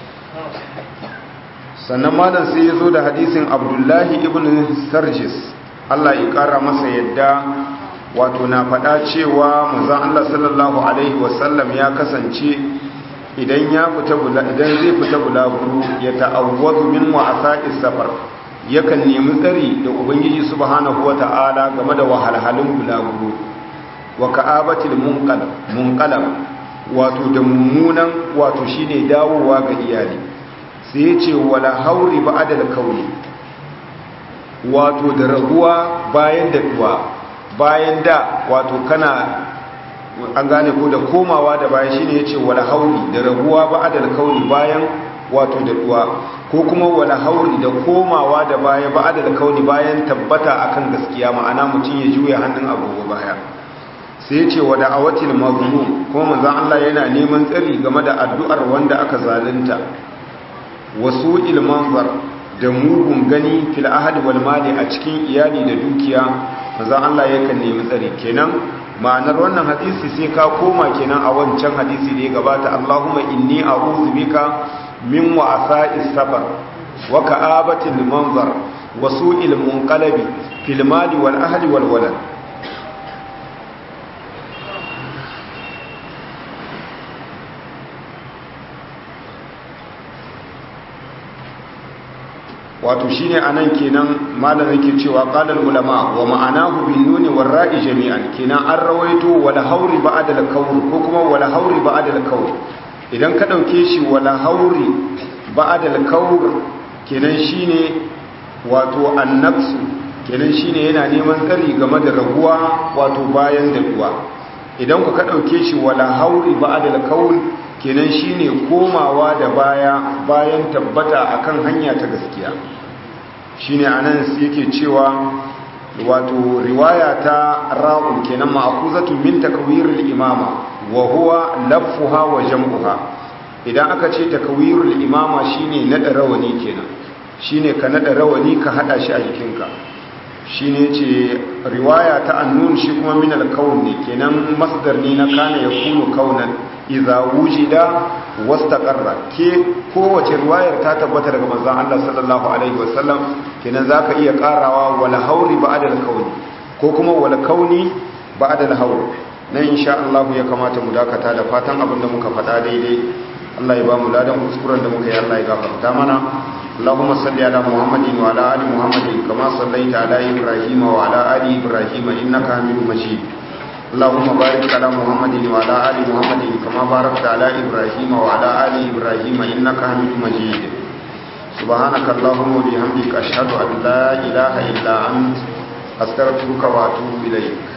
sannan malam sai ya zo da hadisin abdullahi ibn sarjis Allah ya kara masa yadda wato na faɗa cewa manzon Allah sallallahu alaihi wasallam ya kasance idan ya fita bula idan zai fita bulaguro ya ta'awwadu min wa'asa'is safar yakan nemi tsari da ubangiji subhanahu wata'ala game da wahalhalun bulaguro wa ka'abatil munqalab munqalab wato da mummunan wato shine dawowa ga iyali sai ya ce wala hauri ba adal kauli wato da raguwa bayan da duwa bayan da wato kana an gane ko da komawa da bayan shine yace wala hauri da raguwa ba adal kauli bayan wato da duwa ko kuma wala hauri da komawa da baya ba adal kauli bayan tabbata akan gaskiya ma'ana mutum ya juya hannun agogo baya sai yace wa da'awatil mazlum kuma manzon Allah yana neman tsari game da addu'ar wanda aka zalunta wasu ilmanzar da mugun gani fil ahadi wal mali a cikin iyali da dukiya manzon Allah yakan nemi tsari kenan ma'anar wannan hadisi sai ka koma kenan a wancan hadisi da ya gabata Allahumma inni a'udhu bika min wa'asa'is safar wa ka'abatil manzar wa su'il munqalabi fil mali wal ahli wal walad wato shine anan kenan malam yake cewa qalal ulama wa ma'anahu bin nuni war ra'i jami'an kenan an rawaito wala hauri ba'da al kawl ko kuma wala hauri ba'da al kawl idan ka dauke shi wala hauri ba'da al kawl kenan shine wato annafsu kenan shine yana neman tsari game da raguwa wato bayan daduwa idan ku ka dauke shi wala hauri ba'da al kawl kenan shine komawa da baya bayan tabbata akan hanya ta gaskiya shine anan yake cewa wato riwaya ta ra'un kenan ma'khuzatun min takwiril imama wa huwa laffuha wa jam'uha idan aka ce takwirul imama shine nada rawani kenan shine ka nada rawani ka hada shi a jikinka shine ce riwaya ta annun shi kuma min al-kawn ne kenan masdar ne na kana yakunu kaunan idza wujida wastaqarra ke kowace riwayar ta tabbata daga manzon Allah sallallahu alaihi wasallam kenan zaka iya karawa wala hauri ba'da al-kauni ko kuma wala kauni ba'da al-haur nan insha Allah ya kamata mu dakata da fatan abin da muka faɗa daidai Allah ya ba mu ladan kuskuren da muka yi Allah ya gafarta mana اللهم صل على محمد وعلى ال محمد كما صليت على ابراهيم وعلى ال ابراهيم انك حميد مجيد اللهم بارك على محمد وعلى ال محمد كما باركت على ابراهيم وعلى ال ابراهيم انك حميد مجيد سبحانك اللهم وبحمدك اشهد ان لا اله الا انت استغفرك واتوب اليك